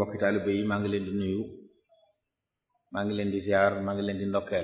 mbokki taalibe yi maa ngi leen di nuyu maa ngi leen di ziar maa ngi leen di ndokkeel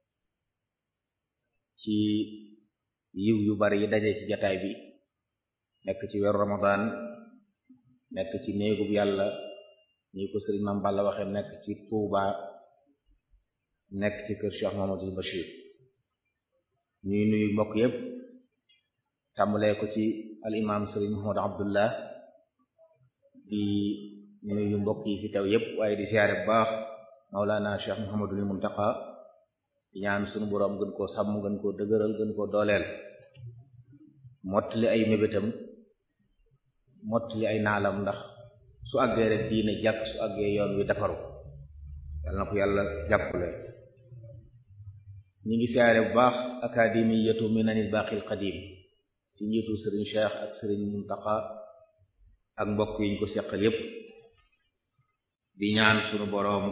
ci yiw yu bari yi daje ci jataay bi nekk ci weeru ramadan nekk ci néegub yàlla ñi ko sëriñ Mame Balla waxe nekk ci Touba nekk ci kër Cheikh Mamadou Bachir ñuy nuyu mbokk yépp tàmbalee ko ci al imam sëriñ Mahmoud Abdullah di nuyu mbokk yi fi teew yépp waaye di ziare bu baax Maulana Cheikh Muhammadul Muntaqa di ñaan sunu boroom gën koo sàmm gën koo dëgëral gën koo dooleel mottali ay mébétam mottali ay naalam ndax su àggee rek diine jàkk su àggee yoon wi defaru yàlla na ko yàlla jàppale ñi ngi siyaare bu baax akademiyatu minanil baqil qadim ci njiitu sëriñ Cheikh ak sëriñ Muntaqa ak mbokk yi ñu ko seqal yépp di ñaan sunu boroom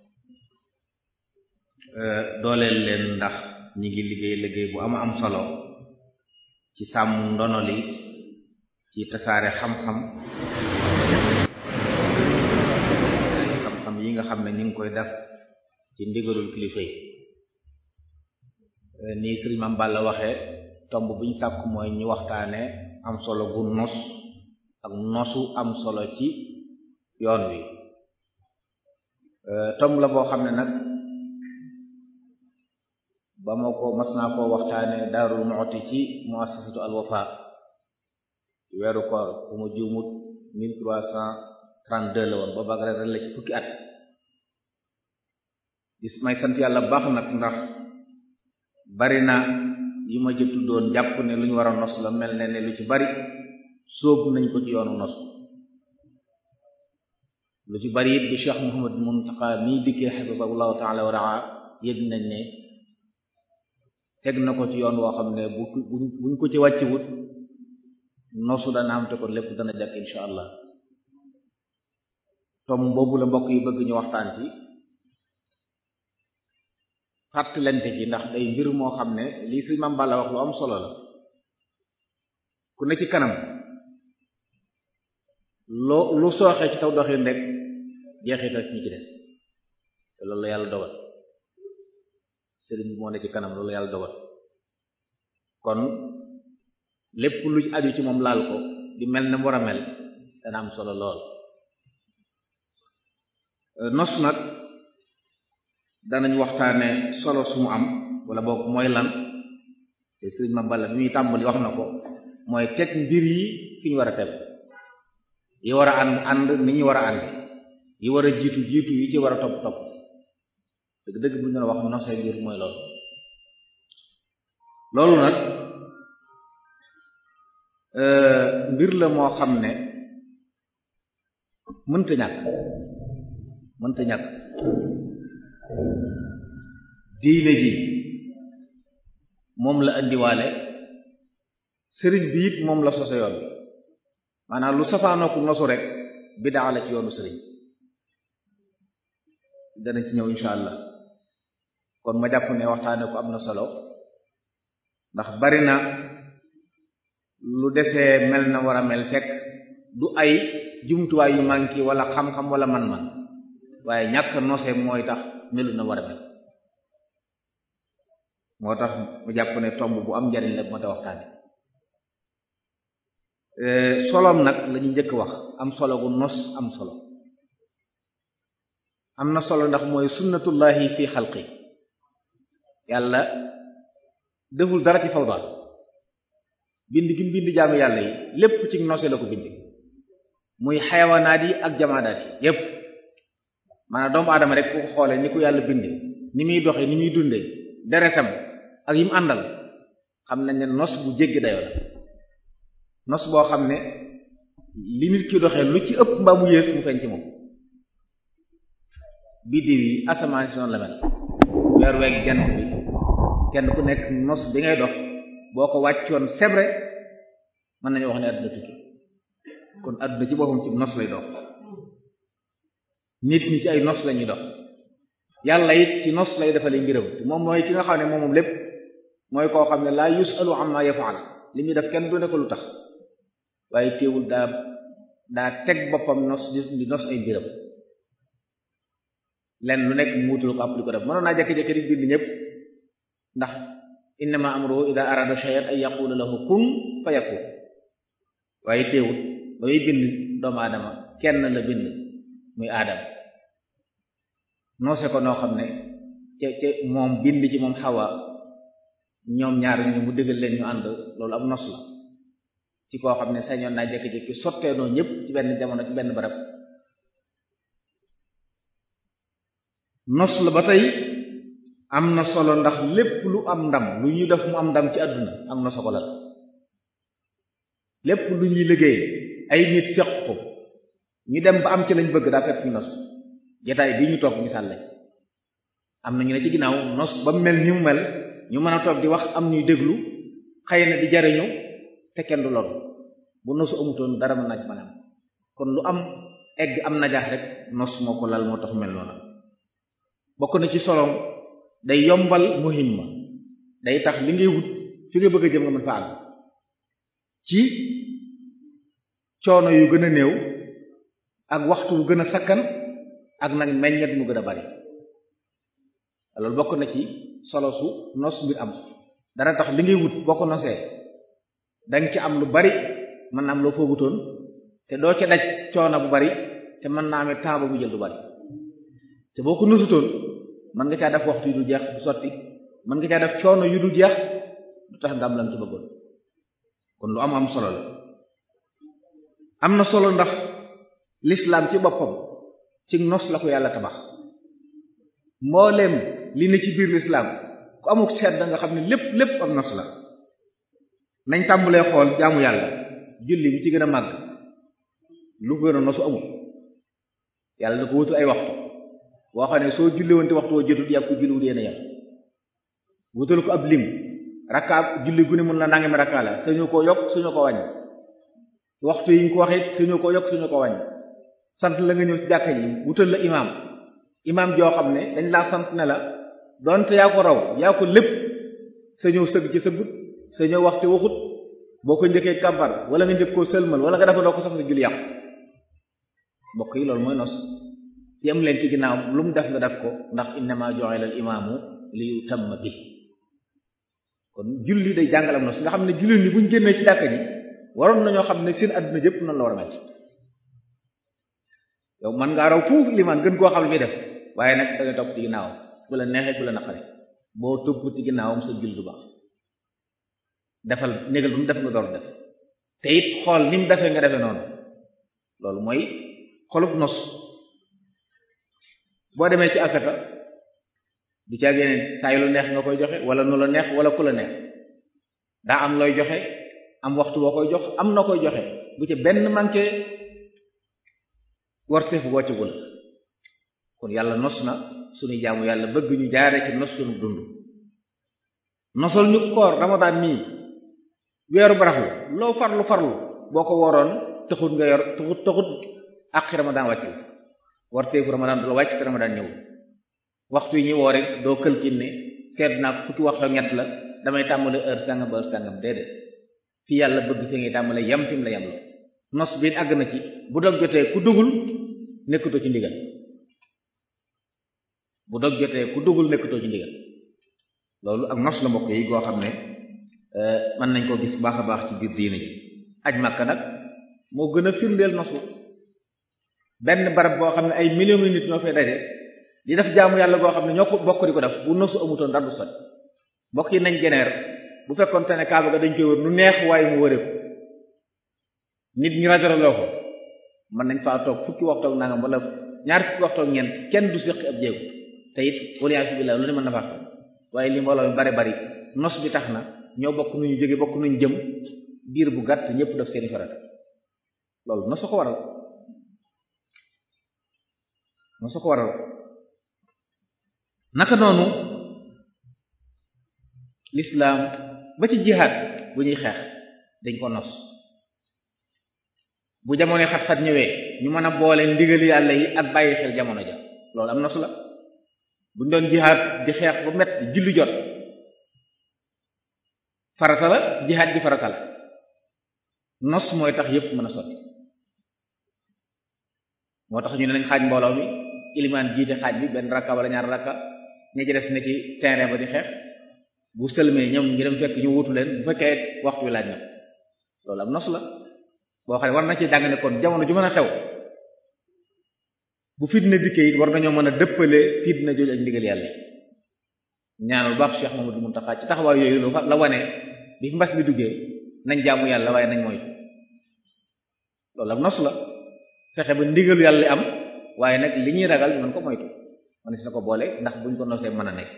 dooleel leen ndax ñi ngi liggéey liggéey bu ama am solo ci sàmm ndono li ci tasaare xam-xam xam-xam yi nga xam ne ñu ngi koy def ci ndigalul kilifa yi nii sëriñ Mame Balla waxe tomb biñ sàkk mooy ñu waxtaane am solo gu nos ak nosu am solo ci yoon wi tomb la boo xam ne nag ba ma ko mas naa koo waxtaane Daarul Muxti ci muassasatu Al Wafa ci weeru koor bu ma juumut mille trois cent trente-deux la woon ba bag rek la ci fukki at gis may sant yàlla baax nag ndax bari na yu ma jëttu doon jàpp ne lu ñu war a nos la mel ne ne lu ci bari sóob nañ ko ci yoonu nos lu ci bari it bi Cheikh Muhammad Muntaqa mii dikkee xafisahullahu taala wa raa yëg nañ ne teg na ko ci yoon woo xam ne bu buñ ko ci wàcc wut nosu dana am te kon lépp dana jàkk insha allah tom boobu la mbokk yi bëgg ñu waxtaan ci fàttalante ci ndax day mbir moo xam ne lii Sëriñ Mame Balla wax lu am solo la ku ne ci kanam loo lu sooxee ci saw doxin rek jeexital ci ñi ci des te loolu yàlla dogal sëriñ bi moo ne ci kanam loolu yàlla dogal kon lépp lu ci aju ci moom laal ko di mel ne mu war a mel dana am solo lool nos nag danañ waxtaane solo su mu am wala boog mooy lan te sëriñ Mame Balla bi muy tàmbali wax na ko mooy teg mbir yi fi ñu war a teg yi war a ànd ànd ni ñu war a ànd yi war a jiitu jiitu yi ci war a topp topp dëgg dëgg bu ñu la wax nose mbir mooy loolu loolu nag mbir la moo xam ne mënta ñàkk mënta ñàkk diine ji moom la indiwaale sëriñ bi it moom la sose yoon bi maanaam lu safaanoo ku nosu rek bidaa la ci yoonu sëriñ dana ci ñëw insha allah kon ma jàpp ne waxtaane ko am na solo ndax bari na lu desee mel na war a mel fekk du ay jumtuwaay yu manki wala xam-xam wala man-man waaye ñàkk nose mooy tax melu na war a mel moo tax mu jàpp ne tomb bu am njariñ la moo tax waxtaane solom nag lañu njëkk wax am solo gu nos am solo am na solo ndax mooy sunnatullahi fi xalqi yàlla deful dara ci fawda bind gi bind jaamu yàlla yi lépp ci nose la ko bind muy xayawanaat yi ak jamaadaat yi yépp maanaam doomu aadama rek ku ko xoolee ni ko yàlla bind ni muy doxe ni muy dunde deretam ak yi mu àndal xam nañ ne nos bu jéggi dayoo la nos boo xam ne li nit ki doxee lu ci ëpp mbaa mu yées mu feeñ ci moom biddiw yi asamaan si noonu la mel weer weeg jant bi kenn ku nekk nos bi ngay dox boo ko wàccoon sebre mën nañu wax ne àdduna tukki kon àdduna ci boppam ci nos lay dox nit ñi ci ay nos lañuy dox yàlla it ci nos lay defale mbiram te moom mooy ki nga xam ne moom moom lépp mooy koo xam ne laa yusalu amma yafal li muy def kenn du ne ko lu tax waaye teewul daa daa teg boppam nos di nos ay mbiram lenn lu nekk mu wutul ko ab li ko def mënoon naa jékki-jékki rek bind ñëpp ndax innama amruhu ida arada shay'an ay yaqula lahu kun fayakun waaye teewut ba muy bind doomu aadama kenn la bind muy aadama noose ko noo xam ne ca ca moom bind ci moom xawa ñoom ñaar ñu mu dëggal leen ñu ànd loolu am nos la ci koo xam ne sañoon naa jékki-jékki sotteenoo ñëpp ci benn jamono ci benn barab nos la ba tey am na solo ndax lépp lu am ndam lu ñuy def mu am ndam ci àdduna am na solo la lépp lu ñuy liggéey ay nit seq ko ñu dem ba am ci lañ bëgg daa fekk ñu nos jotaay bi ñu toog misaal lañ am na ñu ne ci ginnaaw nos ba mel ni mu mel ñu mën a toog di wax am ñuy déglu xëy na di jariñu te kenn du lool bu nosu amutoon dara mën naaj mën am kon lu am egg am najaax rek nos moo ko lal moo tax mel noonu bokk na ci solom day yombal muhimma day tax li ngay wut fi nga bëgg a jëm nga mën fa àgg ci coono yu gën a néew ak waxtu wu gën a sakkan ak nag meññet mu gën a bari loolu bokk na ci solo su nos mbir am dana tax li ngay wut boo ko nosee danga ci am lu bari mën na am loo foogutoon te doo ca daj coono bu bari te mën naa amee temps bu jël du bari te boo ko nosutoon mën nga caa def waxtu yu du jeex du sotti mën nga caa def coono yu du jeex du tax nga am lan ci bëggoon kon lu am am solo la am na solo ndax l'islam ci boppam ci nos la ko yàlla tabax mbooleem li ne ci biir l'islam ku amuk seet da nga xam ne lépp lépp am nos la nañ tàmbulee xool jaamu yàlla julli bi ci gën a màgg lu gën a nosu amul yàlla da ko wutu ay waxtu boo xam ne soo julli woon te waxtu woo jotut yàgg ko julliwut yéen a yem wutal ko ab lim rakka julli gu ne mën na nangami rakka la sañu ko yokk suñu ko wàññi waxtu yi ñu ko waxee suñu ko yokk suñu ko wàññi sant la nga ñëw ci jàkka yi wutal la imaam imaam joo xam ne dañ laa sant ne la donte yaa ko raw yaa ko lépp sa ñëw sëgg ci sëggut sa ñëw waxte waxut boo ko njëkkee kàmbar wala nga njëkk koo sëlmal wala nga dafa doo ko sax sa julli yàqu mbokk yi loolu mooy nos ci am leen ci ginnaaw lu mu def nga def ko ndax innama ju'ila al imaamu li yutamma bi kon julli day jàngalam nos nga xam ne julli ni buñ génnee ci jàkka ji waroon nañoo xam ne seen adduna jëpp noonu la war a mel yow man ngaa raw fuuf limaan gën koo xam li muy def waaye nag da ngay topp ci ginnaawam bu la neexee bu la naqare boo topp ci ginnaawam sa julli du baax defal négal bu mu def nga door def te it xool ni mu defee nga defee noonu loolu mooy xolub nos boo demee ci asaka du caa génne saa yu lu neex nga koy joxe wala nu la neex wala ku la neex daa am looy joxe am waxtu boo koy jox am na koy joxe bu ci benn manqué warteef wocc gu la kon yàlla nos na suñu jaamu yàlla bëgg ñu jaare ci nos suñu dund nosal ñu koor ramadaan nii weeru baraxlu loo farlu farlu boo ko woroon taxut nga yor taxut taxut àqi ramadaan wàcc la warteefu ramadaan du la wàcc te ramadaan ñëw waxtu yi ñuy woore doo këlkin ne seet naa ko fukki waxtu ñett la damay tàmbale heure sàngam ba heure sàngam déedéet fi yàlla bëgg fi ngay tàmbale yam fi mu la yam la nos bi àgg na ci bu dog jotee ku dugul nekkatoo ci ndigal bu dog jotee ku dugul nekkatoo ci ndigal loolu ak nos la mbokk yi goo xam ne mën nañ koo gis baax a baax ci biir diine ji aj Makka nag moo gën a firndeel nosu benn barab boo xam ne ay millions yu nit ñoo fay daje di def jaamu yàlla goo xam ne ñoo ko bokk di ko def bu nosu amutoon dara du sot mbokk yi nañ geneer bu fekkoon te ne kaaba ga dañ koy wër nu neex waaye mu wëree ko nit ñi rajaraloo ko mën nañ faa toog fukki waxtu ak nangam wala ñaar fukki waxtu ak ñeent kenn du séqi ab jéegu te it waliyasu billah lu ne mën na faa waaye li mbooloo mi bari bari nos bi tax na ñoo bokk nu ñu jóge bokk nu ñu jëm biir bu gàtt ñëpp def seeni farata loolu nosu ko waral nosu ko waral naka noonu l'islam ba ci jihaad bu ñuy xeex dañ ko nos bu jamono xat-xat ñëwee ñu mën a boole ndigali yàlla yi ak bàyyi xel jamono ja loolu am nos la buñ doon jihaad di xeex ba met julli jot farata la jihaad ji farata la nos mooy tax yépp mën a sotti moo tax ñu ne nañ xaaj mbooloo mi ilimaan jiite xaaj bi benn rakka wala ñaar rakka ña ci des ne ci terrain ba di xeex bu sëlmee ñoom ñu dem fekk ñu wutu leen bu fekkee waxtu wi laaj na loolu am nos la boo xam ne war na ci jàng ne kon jamono ju mën a xew bu fitna dikkee it war nañoo mën a dëppale fitna jooju ak ndigal yàlla ñaanul baax Cheikh Mamadou Muntaxa ci taxawaay yooyu lu la wane bi mbas bi duggee nañ jaamu yàlla waaye nañ moytu loolu am nos la fexe ba ndigalu yàlla am waaye nag li ñuy ragal ñu mën ko moytu man si na ko boole ndax buñ ko nosee mën a nekk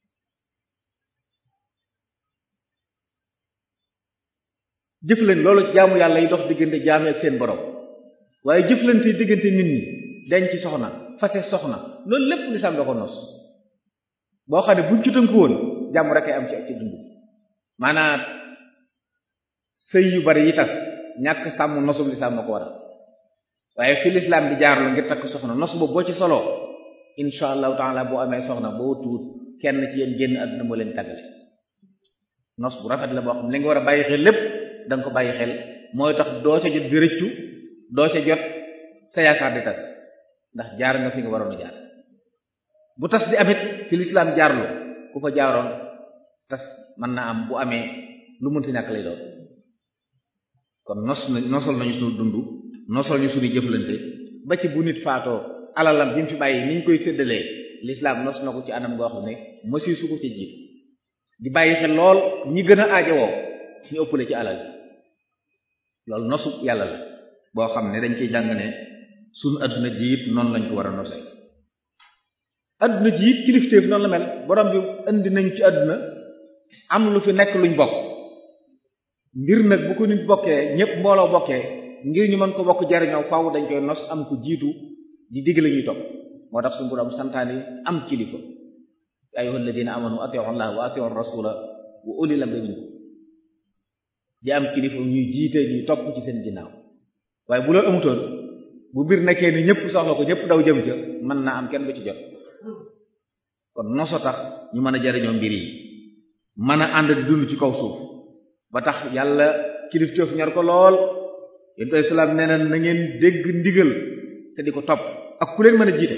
jëflante loolu jaamu yàlla yi dox diggante jaami ak seen borom waaye jëflante diggante nit ñi denc soxna fase soxna loolu lépp lislaam da ko nos boo xam ne buñ ci tënku woon jàmm rek ay am ci ci dund maanaam sëy yu bari yi tas ñàkk sàmm nosub lislaam moo ko waral waaye fi lislaam di jaarlu ngir takk soxna nos boobu boo ci soloo insha allahu taala boo amee soxna boo tuut kenn ci yéen génn àdduna moo leen tàggale nos bu rafet la boo xam ne li nga war a bàyyi xel lépp da nga ko bàyyi xel mooy tax doo ca jot di rëccu doo ca jot sa yaakaar di tas ndax jaar nga fi nga waroon a jaar bu tas di amit fi lislaam jaarlu ku fa jaaroon tas mën naa am bu amee lu mënti ñàkk lay doon kon nos na nosal nañu suñu dund nosal ñu suñu jëflante ba ci bu nit faatoo alalam bi mu fi bàyyi ni ñu koy séddalee lislaam nos na ko ci anam goo xam ne masi su ko ci jiit di bàyyi xel lool ñi gën a aajowoo ñu ëppale ci alal loolu nosu yàlla la boo xam ne dañ koy jàng ne suñu adduna ji it noonu lañ ko war a nosee adduna ji it kilifteef noonu la mel borom bi indi nañ ci adduna am lu fi nekk luñ bokk mbir nag bu ko nit bokkee ñépp mbooloo bokkee ngir ñu mën ko bokk jariñoo faaw dañ koy nos am ko jiitu di digg la ñuy topp moo tax suñu borom santaani am kilifa ya ayyuhal ladina amanu ati'u allaha wa ati'u rasula wa ulil amri minkum di am kilifa ñuy jiite ñuy topp ci seen ginnaaw waaye bu loolu amutoon bu mbir nekkee ni ñëpp soxla ko ñëpp daw jëm ca mën naa am kenn du ci jot kon noso tax ñu mën a jariñoo mbir yi mën a ànd di dund ci kaw suuf ba tax yàlla kilifteef ñor ko lool yonent bi salaam nee na na ngeen dégg ndigal te di ko topp ak ku leen mën a jiite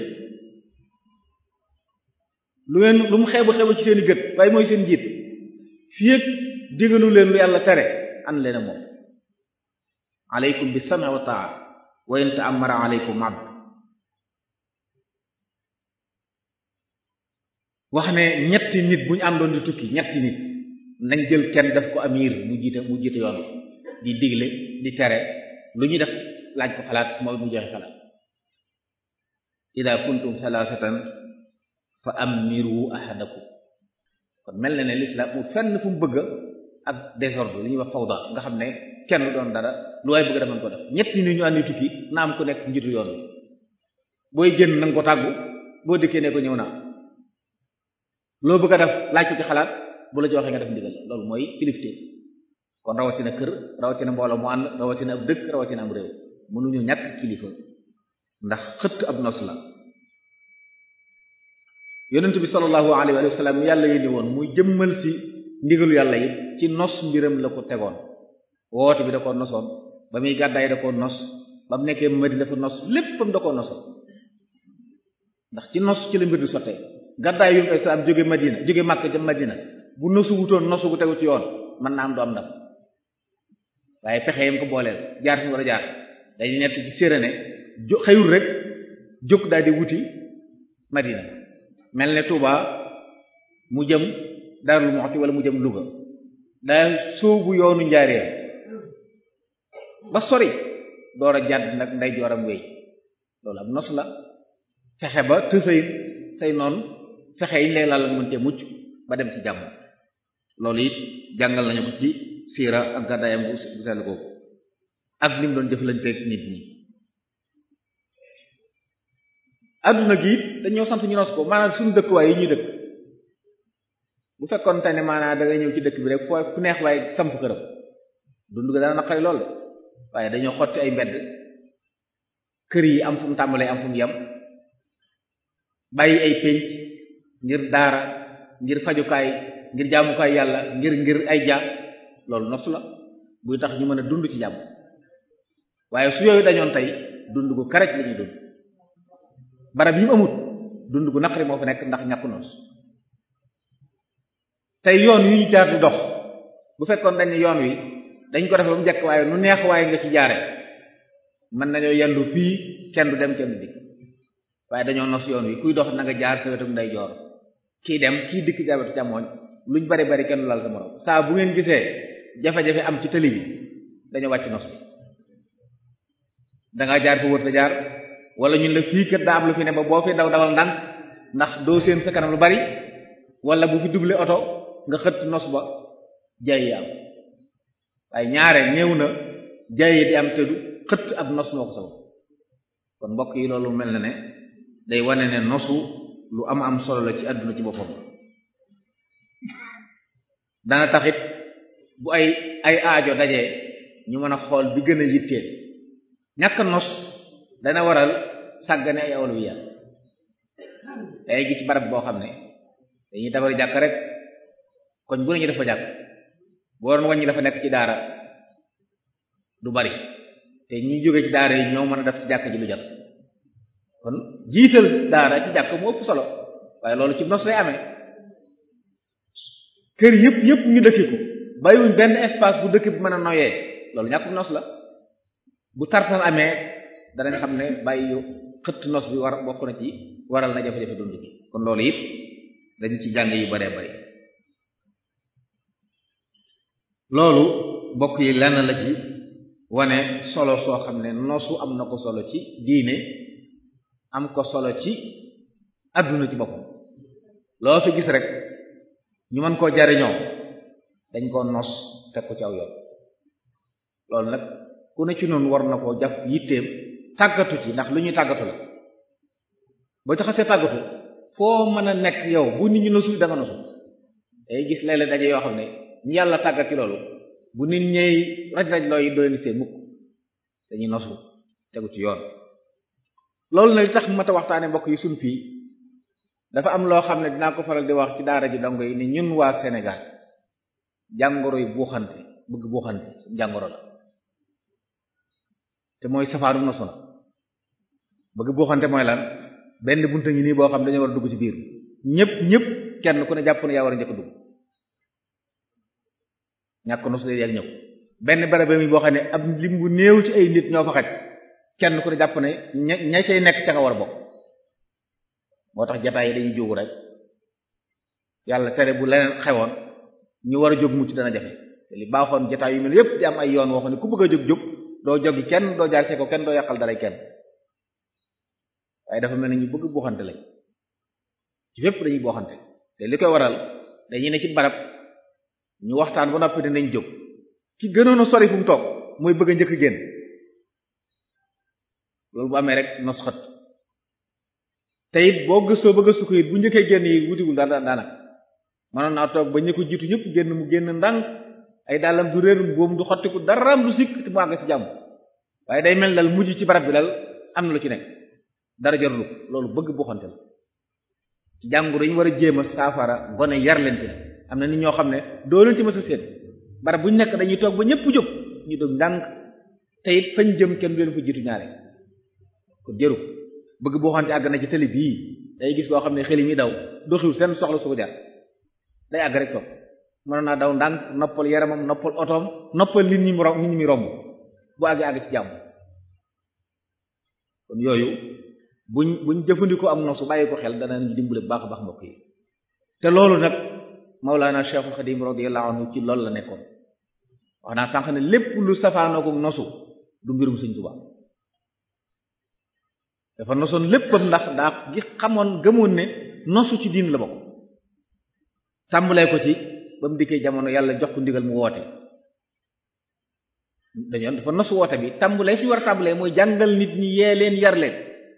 lu ngeen lu mu xeebu xeebu ci seen i gët waaye mooy seen jiit fii ak digalu leen lu yàlla tere ànd leen ak moom aleykum bi sam'i wa ta'a wa in ta'ammara aleykum abd wax ne ñetti nit bu ñu àndoon di tukki ñetti nit nañ jël kenn def ko amir mu jiite mu jiite yoon di digle di tere lu ñu def laaj ko xalaat mooy mu joxe xalaat ida kuntum thalathatan fa amiru ahadakum kon mel na ne l'islam mu fenn fu mu bëgg ak désordre li ñuy wax fawda nga xam ne kenn doon dara lu waay bëgg dafa ko def ñetti nit ñu àndi tukki na am ku nekk njiitu yoon wi booy génn na nga ko tàggu boo dikkee ne ko ñëw naa loo bëgg a def laaj ko ci xalaat bu la joxee nga def ndigal loolu mooy kilifteef kon rawatina kër rawatina mbooloo mu ànd rawatina ab dëkk rawatina am réew mënuñu ñàkk kilifa ndax xëtt ab nos la yonent bi sallallahu alayhi wa sallam yàlla yónni woon muy jëmmal si ndigalu yàlla yi ci nos mbiram la ko tegoon woote bi da ko nosoon ba muy gàddaay da ko nos ba mu nekkee Madina dafa nos léppam da ko nosoon ndax ci nos ci la mbir di sottee gàddaay yu islam jóge Madina jóge Makka jëm Madina bu nosu wutoon nosu gu tegu ci yoon mën naa am du am ndam waaye pexe yam ko booleel jaar fi war a jaar dañu nett ci séeréne jo xëyul rek jóg daal di wuti Madina mel ne Touba mu jëm Darou Moukhty wala mu jëm Louga daa sóobu yoonu njaareem ba sori door a jàdd nag nday jooram wéy loolu am nos la fexe ba tësay say noonu fexe yi lay lal mën te mucc ba dem ci jàmm loolu it jàngal nañu ko ci siira ak gàddaayam bu sell googu ak ni mu doon jëflanteeg nit ñi adduna gi it dañoo sant ñu nos ko maanaam suñu dëkkuwaay yi ñuy dëkk bu fekkoon te ne maanaam da ngay ñëw ci dëkk bi rek foo fu neex waaye samp këram dund ga dana naqari lool waaye dañoo xotti ay mbedd kër yi am fu mu tàmbalee am fu mu yem bàyyi ay pénc ngir daara ngir fajukaay ngir jaamukaay yàlla ngir ngir ay ja loolu nos la buy tax ñu mën a dund ci jàmm waaye su yooyu dañoon tey dund gu karaj la ñuy dund barab yi mu amut dund gu naqari moo fa nekk ndax ñàkku noos tey yoon yu ñu jaar di dox bu fekkoon dañ yoon wi dañ ko def ba mu njëkk waaye nu neex waaye nga ci jaare mën nañoo yendu fii kenn du dem kenn du dikk waaye dañoo nos yoon wi kuy dox na nga jaar sa wetu ndeyjoor kii dem kii dikk jaar wetu càmmooñ luñ bari bari kenn lal sa morom saa bu ngeen gisee jafe-jafe am ci tëli bi dañoo wàcc nos bi dangaa jaar fa wër te jaar wala ñun la fii kër daa am lu fi ne ba boo fi daw dawal ndànk ndax doo seen sa kanam lu bari wala bu fi doublé oto nga xëtt nos ba jaay yi am waaye ñaare néew na jaay yi di am te du xëtt ab nos moo ko sabab kon mbokk yi loolu mel na ne day wane ne nosu lu am am solo la ci àdduna ci boppam dana taxit bu ay ay aajo dajee ñu mën a xool bi gën a yitteel ñàkk nos dana waral sàggane ay awlawiya day gis barab boo xam ne dañuy tabari jàkk rek koñ bu nañu dafa jàkk boo doon wàññi dafa nekk ci daara du bari te ñi jóge ci daara yi ñoo mën a def ci jàkk ji lu jot kon jiital daara ci jàkk mu ëpp solo waaye loolu ci nos lay amee kër yëpp yëpp ñu dëkkiku bàyyiwuñ benn espace bu dëkk bi mën a noyee loolu ñàkkum nos la bu tartal amee danañ xam ne bàyyi xëtt nos bi war bokk na ci waral na jafe-jafe dund bi kon loolu it dañ ci jàng yu baree bari loolu bokk yi lenn la ci wane solo soo xam ne nosu am na ko solo ci diine am ko solo ci adduna ci boppam loo fi gis rek ñu mën koo jariñoo dañ koo nos teg ko ci aw yoon loolu nag ku ne ci noonu war na koo jaf yitteem tàggatu ci ndax lu ñuy tàggatu la boo ci xasee tàggatu foo mën a nekk yow bu nit ñi nosul da nga nosu day gis léeg-léeg daje yoo xam ne ñu yàlla tàggat ci loolu bu nit ñëy raj-raj looy doylu see mukk dañuy nosu tegu ci yoon loolu nag li tax mat a waxtaane mbokk yi suñ fii dafa am loo xam ne dinaa ko faral di wax ci daara ji dongo yi ni ñun waa Sénégal jàngoro yi buuxante bëgg buuxante suñu jàngoro la te mooy safaanu nosu na bëgg buuxante mooy lan benn bunta ngi nii boo xam dañoo war a dugg ci biir ñëpp ñëpp kenn ku ne jàpp ne yaa war a njëkk dugg ñàkk nosu de yak ñëw benn barab mi boo xam ne ab lim bu néew ci ay nit ñoo fa xaj kenn ku ne jàpp ne ña ña cay nekk ca nga war a bokk moo tax jataay yi dañuy jógu rek yàlla tere bu leneen xewoon ñu war a jóg mucc dana jafe te li baaxoon jataay yu mel yépp di am ay yoon woo xam ne ku bëgg a jóg jóg doo jogi kenn doo jaar ci ko kenn doo yàqal dara kenn waaye dafa mel ni ñu bëgg buuxante lañ ci fépp dañuy buuxante te li koy waral dañuy ne ci barab ñu waxtaan ba noppi dinañ jóg ki gënoon a sori fu mu toog mooy bëgg a njëkk génn loolu bu amee rek nos xët te it boo gëstoo ba gëstu ko it bu njëkkee génn yi wutiwul dara daanaka mënoon naa toog ba ñu ko jiitu ñëpp génn mu génn ndànk ay dàllam du réer boobu du xottiku daraam du sikk te mu àgg ci jàmm waaye day mel dal mujj ci barab bi dal am na lu ci nekk dara jarul loolu bëgg buxante la ci jàngoro yi ñu war a jéem a saafara gone yar leen ci la am na nit ñoo xam ne doo leen ci mës a seet barab bu ñu nekk dañuy toog ba ñëpp jóg ñu dog ndànk te it fañ jëm kenn du leen fa jiitu ñaare ko jëru bëgg buuxante àgg na ci télé bii day gis koo xam ne xel yi muy daw doxiw seen soxla su ko jar day àgg rek toog mën naa daw ndànk noppal yaramam noppal otoom noppal nit ñi mu nit ñi muy romb bu àggee àgg ci jàmm kon yooyu buñ buñ jëfandikoo am na su bàyyi ko xel dana ñu dimbale bu baax a baax mbokk yi te loolu nag Mawlana Cheikhul Khadim radiyallahu anhu ci loolu la nekkoon wax naa sànq ne lépp lu safaanoo ko nosu du mbirum Sëriñ Tuubaa dafa nosoon léppam ndax daa gi xamoon gëmoon ne nosu ci diin la bokk tàmbalee ko ci ba mu dikkee jamono yàlla jox ko ndigal mu woote dañoon dafa nosu woote bi tàmbalee fi war a tàmbalee mooy jàngal nit ñi yee leen yar leen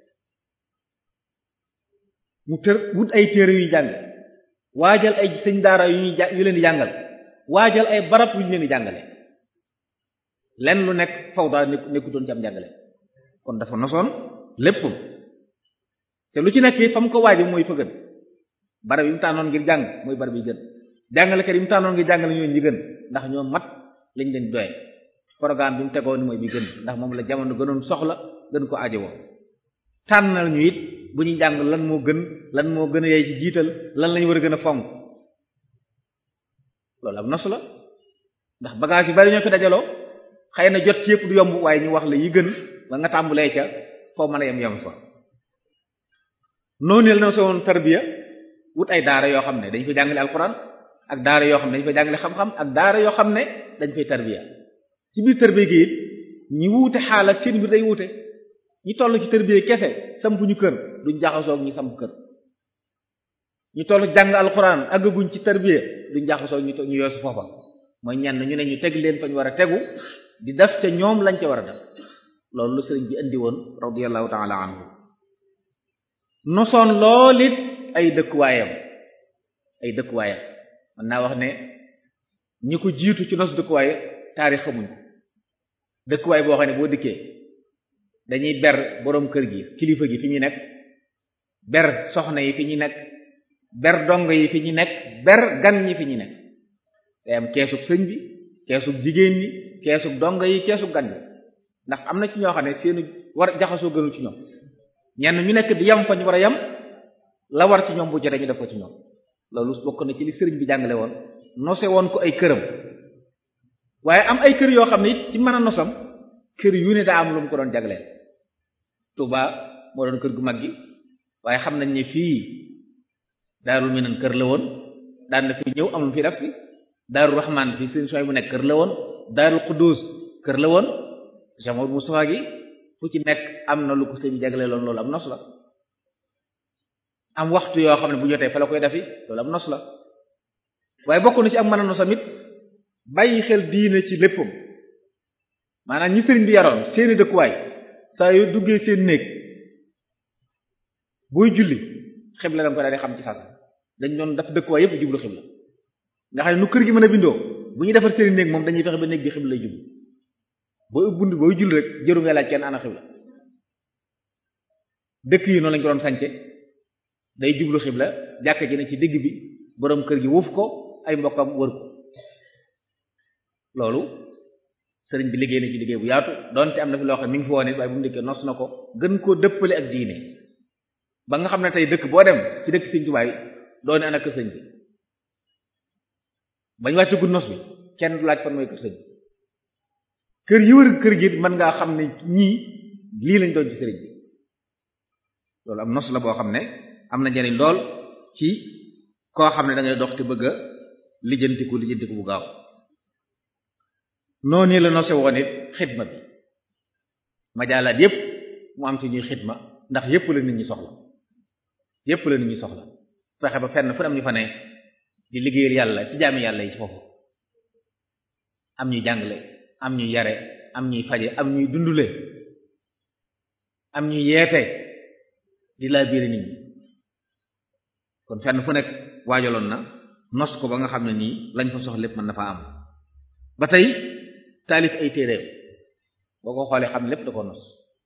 mu tër wut ay téere yuy jàng waajal ay sëñ daara yu ñuy yu leen di jàngal waajal ay barab yu ñu leen di jàngale lenn lu nekk fawda nekku nekkutoon ci am jàngale kon dafa nosoon lépp te lu ci nekk fa mu ko waaje mooy fa gën barab yi mu tànnoon ngir jàng mooy barab yi gën jàngalekat yi mu tànnoon ngir jàngale ñoo ñi gën ndax ñoo mat lañ leen doye programme bi mu tegoo ni mooy bi gën ndax moom la jamono gënoon soxla gën ko aajo woo tànnal ñu it bu ñuy jàng lan moo gën lan moo gën a yey ci jiital lan lañu war a gën a fonk loolu am nos la ndax bagage yu bari ñoo fi dajaloo xëy na jot ci yëpp du yomb waaye ñu wax la yi gën ba nga tàmbulee ca foo mën a yem yem fa noonu la na sowoon tarbiya wut ay daara yoo xam ne dañ fay jàngale alxuraan ak daara yoo xam ne dañ fay jàngale xam-xam ak daara yoo xam ne dañ fay tarbiya ci biir tarbiya gi it ñi wuute xaala seen biir day wuute ñi toll ci tarbiya kese sampuñu kër duñ jaxasoog ñi samp kër ñu toll jàng alxuraan àggaguñ ci tarbiya duñ jaxasoog ñu ñu yoosu foofa mooy ñenn ñu ne ñu teg leen fa ñu war a tegu di def ca ñoom lañ ca war a def loolu lu sëriñ bi indi woon radiyallahu ta'ala anhu nosoon lool it ay dëkkuwaayam ay dëkkuwaayam mën naa wax ne ñi ko jiitu ci nos dëkkuwaay taarix xamuñ ko dëkkuwaay boo xam ne boo dikkee dañuy ber boroom kër gi kilifa gi fi ñu nekk ber soxna yi fi ñu nekk ber dongo yi fi ñu nekk ber gan ñi fi ñu nekk day am keesug sëñ bi keesug jigéen ñi keesug dongo yi keesug gan bi ndax am na ci ñoo xam ne seeni war jaxasoo gënu ci ñoom ñenn ñu nekk di yam fa ñu war a yam la war ci ñoom bu jotee ñu def ko ci ñoom loolu bokk na ci li sëriñ bi jàngale woon nose woon ko ay këram waaye am ay kër yoo xam ne it ci mën a nosam kër yu ne daa am lu mu ko doon jagleel Touba moo doon kër gu mag gi waaye xam nañ ne fii Daarul Minan kër la woon daan na fi ñëw am lu fi def si Daarul Rahman fii seen sooy bu nekk kër la woon Daarul Quddus kër la woon Jamour Moustapha gi fu ci nekk am na lu ko sëñ jagleeloon loolu am nos la am waxtu yoo xam ne bu jotee fa la koy defi loolu am nos la waaye bokk na ci ak mën a nosam it bàyyi xel diine ci léppam maanaam ñi sëriñ bi yaroon seeni dëkkuwaay saa yu duggee seen néeg booy julli xibla danga ko daal di xam ci sasa dañ doon daf dëkkuwaay yépp jublu xibla nga xam ne nu kër gi mën a bindoo bu ñuy defar seeni néeg moom dañuy fexe ba néeg bi xibla lay jublu booy bunt booy julli rek jëru nga laaj kenn ana xibla dëkk yi noonu lañ ko doon sànce day jublu xibla jàkka ji ne ci digg bi boroom kër gi wuuf ko ay mbokkam wër ko loolu sëriñ bi liggéey na ci liggéey bu yaatu donte am na fi loo xam ne mi ngi fi woon it waaye bu mu dikkee nos na ko gën koo dëppale ak diine ba nga xam ne tey dëkk boo dem ci dëkk sëñ Tuubaa yi doone ana kër sëñ bi bañ wàcc gu nos bi kenn du laaj fan mooy kër sëñ bi kër yi wër kër gi mën ngaa xam ne ñii lii lañ doon ci sëriñ bi loolu am nos la boo xam ne am na njariñ lool ci koo xam ne da ngay dox te bëgg a lijjantiku lijjantiku bu gaaw noonu la nose woon it xidma bi majaalaat yépp mu am ci ñuy xidma ndax yépp la nit ñi soxla yépp la nit ñi soxla fexe ba fenn fu am ñu fa ne di liggéeyal yàlla ci jaami yàlla yi ci foofu am ñuy jàngale am ñuy yare am ñuy faje am ñuy dundule am ñuy yeete di laa biir nit ñi kon fenn fu nekk waajaloon na nos ko ba nga xam ne nii lañ fa soxla lépp mën na fa am ba tey taalif ay téeréem boo ko xoolee xam lépp da ko nos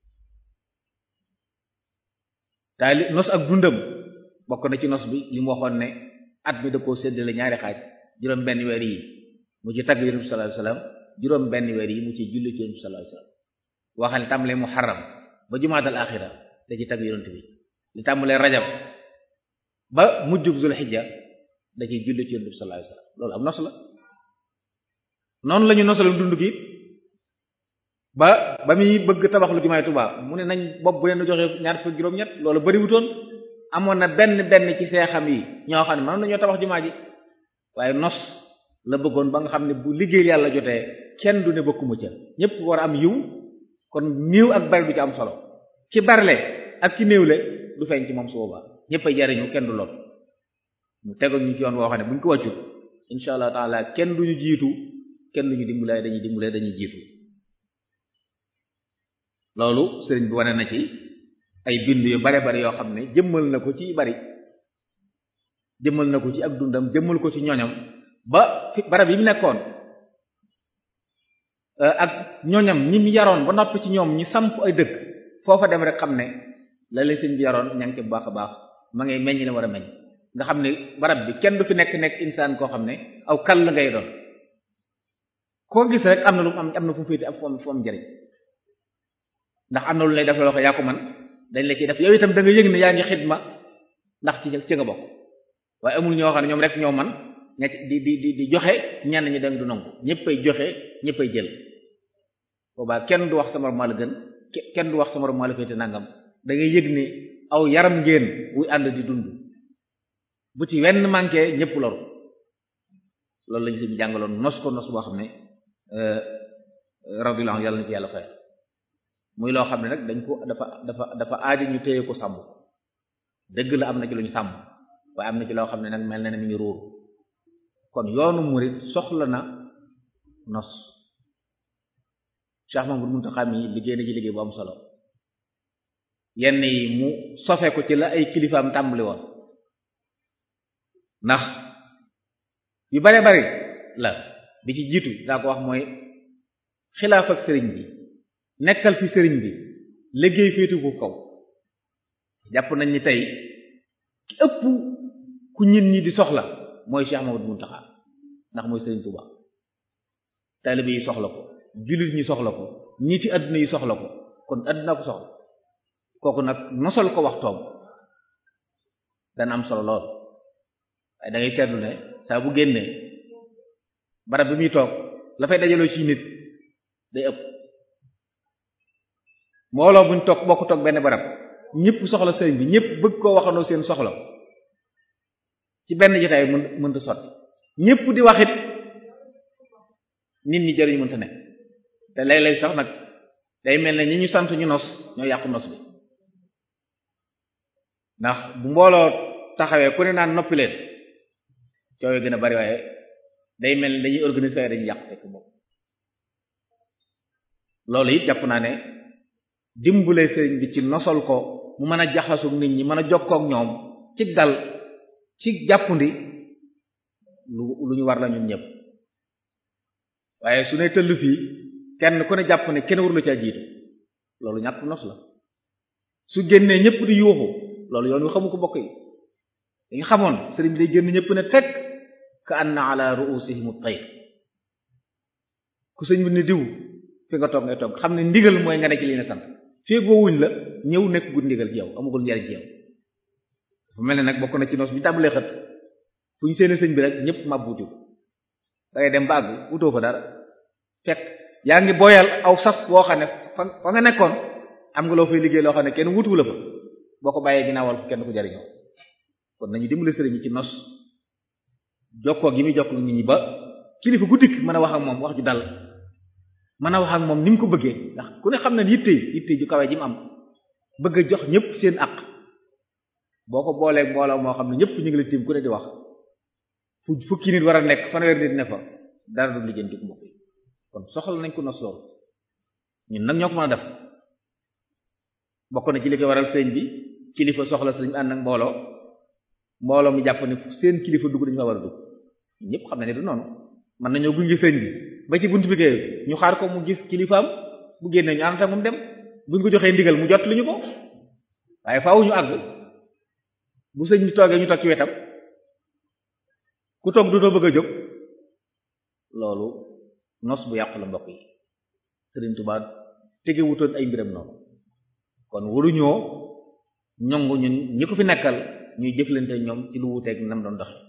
taalif nos ak dundam bokk na ci nos bi li mu waxoon ne at bi da koo séddale ñaari xaaj juróom benn weer yi mu ci tagg yonent bi sallallahu alayhi wasallam juróom benn weer yi mu ci julli ci yonent bi sallallahu alayhi wasallam waxal li tàmbalee muharram ba jumaatal axira da ci tagg yonent bi li tàmbalee rajab ba mujjug zul xijja da ciy julli ci yonent bi sallallahu alayhi wasallam loolu am nos la noonu la ñu nosalam dund gi ba ba muy bëgg tabax lu jumaay Tuubaa mu ne nañ bopp bu leen joxe ñaar fukk juróom-ñett loolu bariwutoon amoon na benn benn ci seexam yi ñoo xam ne mën nañoo tabax jumaa ji waaye nos la bëggoon ba nga xam ne bu liggéey yàlla jotee kenn du ne bokkuma ca ñépp war a am yiw kon néew ak bari du ci am solo ki barle ak ki néewle du feeñ ci moom su boobaa ñépp a jariñu kenn du lool mu tegal ñu ci yoon woo xam ne bu ñu ko wàccut insha allah taala kenn duñu jiitu kenn duñu dimbalee dañuy dimbalee dañuy jiitu loolu sëriñ bi wane na ci ay bind yu bare bari yoo xam ne jëmmal na ko ci bari jëmmal na ko ci ak dundam jëmmal ko ci ñoñam ba fi barab yi mu nekkoon ak ñoñam ñi mu yaroon ba noppi ci ñoom ñi samp ay dëkk foofa dem rek xam ne la leen sëriñ bi yaroon ña ngi ci bu baax a baax ma ngay meññ ne war a meññ nga xam ne barab bi kenn du fi nekk nekk insaan koo xam ne aw kal la ngay doon koo gis rek am na lu am am na fu mu féete ak fu am fu am njariñ ndax am na lu lay def loo ko yaa ko man dañ la ci def yow itam da nga yëg ne yaa ngi xidma ndax ci ci nga bokk waaye amul ñoo xam ne ñoom rek ñoo man ña di di di di joxe ñenn ñi dem du nangu ñëppay joxe ñëppay jël boobaa kenn du wax sama maa la gën kenn du wax sama maa la féete nangam da ngay yëg ni aw yaram ngeen wuy ànd di dund bu ci wenn manqué ñëpp loru loolu lañu si jàngaloon nos ko nos boo xam ne radiyallahu yàlla na ci yàlla fay muy loo xam ne nag dañ ko dafa dafa dafa aaja ñu téye ko sàmm dëgg la am na ci lu ñu sàmm waaye am na ci loo xam ne nag mel na ne mi ngi ruur kon yoonu murid soxla na nos Cheikh Mamadou Muntaxa mi liggéey na ci liggéey bu am solo yenn yi mu sofe ko ci la ay kilifaam tàmbali woon ndax yu bare bari la bi ci jiitu daa ko wax mooy xilaaf ak sëriñ bi nekkal fi sëriñ bi liggéey féetu ko kaw jàpp nañ ni tey ki ëpp ku ñit ñi di soxla mooy Cheikh Mamadou Muntaxa ndax mooy sëriñ Touba taalibe yi soxla ko jullit ñi soxla ko ñii ci àdduna yi soxla ko kon àdduna ko soxla kooku nag nosal ko waxtoom dana am solo lool waaye da ngay seetlu ne saa bu génnee barab bi muy toog la fay dajaloo ci nit day ëpp mbooloo buñ toog bokk toog benn barab ñëpp soxla sëriñ bi ñëpp bëgg koo waxandoo seen soxla ci benn jotaay mën mënta sotti ñëpp di waxit nit ñi jëriñ mënta nekk te léeg-léeg sax nag day mel ne ñi ñu sant ñu nos ñoo yàqu nos bi ndax bu mbooloo taxawee ku ne naan noppi leen coow gën a bari waaye day mel ne dañuy organiser waaye dañuy yàq fekk moom loolu it jàpp naa ne dimbale sëriñ bi ci nosal ko mu mën a jaxasu nit ñi mën a jokkoo ak ñoom ci dal ci jàppandi lu lu ñu war la ñun ñëpp waaye su ne tëll fii kenn ku ne jàpp ne kenn warula caa jiitu loolu ñàkk nos la su génnee ñëpp di yuuxu loolu yoon wi xamu ko bokk yi dañu xamoon sëriñ bi day génn ñëpp ne teg ka anna ala ru'usihim at-tayr ku sëñ bi ne diw fi nga toog ngay toog xam ne ndigal mooy nga ne ci li ne sant fii wuñ la ñëw nekk gud ndigal ci yow amagul njariñ ci yow dafa mel ne nag bokk na ci nos bi tàmbalee xët fu ñu seeni sëñ bi rek ñëpp mabbuuti ko da ngay dem ba àgg wutoo fa dara fekk yaa ngi boyal aw sas boo xam ne fa fa nga nekkoon am nga loo fay liggéey loo xam ne kenn wutuwu la fa boo ko bàyyee ginnaawal kenn ku jariñoo kon nañu dimbali sëriñ yi ci nos jokkoo gi muy jokkoo nit ñi ba kilifa gu dikk mën a wax ak moom wax ju dal mën a wax ak moom ni mu ko bëggee ndax ku ne xam ne yitte yitte ju kawe ji mu am bëgg a jox ñëpp seen aq boo ko booleeg mbooloo moo xam ne ñëpp ñu ngi la tiim ku ne di wax fu fukki nit war a nekk fanweer nit ne fa dara du lijjanti ko mbokk yi kon soxla nañ ko nos loolu ñun nag ñoo ko mën a def bokk na ci li ko waral sëñ bi kilifa soxla sëñ ànd ak mbooloo mbooloo mu jàpp ne seen kilifa dugg dañu fa war a dugg ñëpp xam ne ne du noonu mën nañoo gunge sëñ bi ba ci buntu bi kay ñu xaar ko mu gis kilifaam bu génnee ñu ànd ak moom dem buñ ko joxee ndigal mu jot li ñu ko waaye faaw ñu àgg bu sëñ bi toogee ñu toog ci wetam ku toog du doo bëgg a jóg loolu nos bu yàqu la mbokk yi Sëriñ Tuubaa tege wutoon ay mbiram noonu kon waruñoo ñongu ñun ñi ko fi nekkal ñuy jëflante ñoom ci lu wuteeg nam doon doxe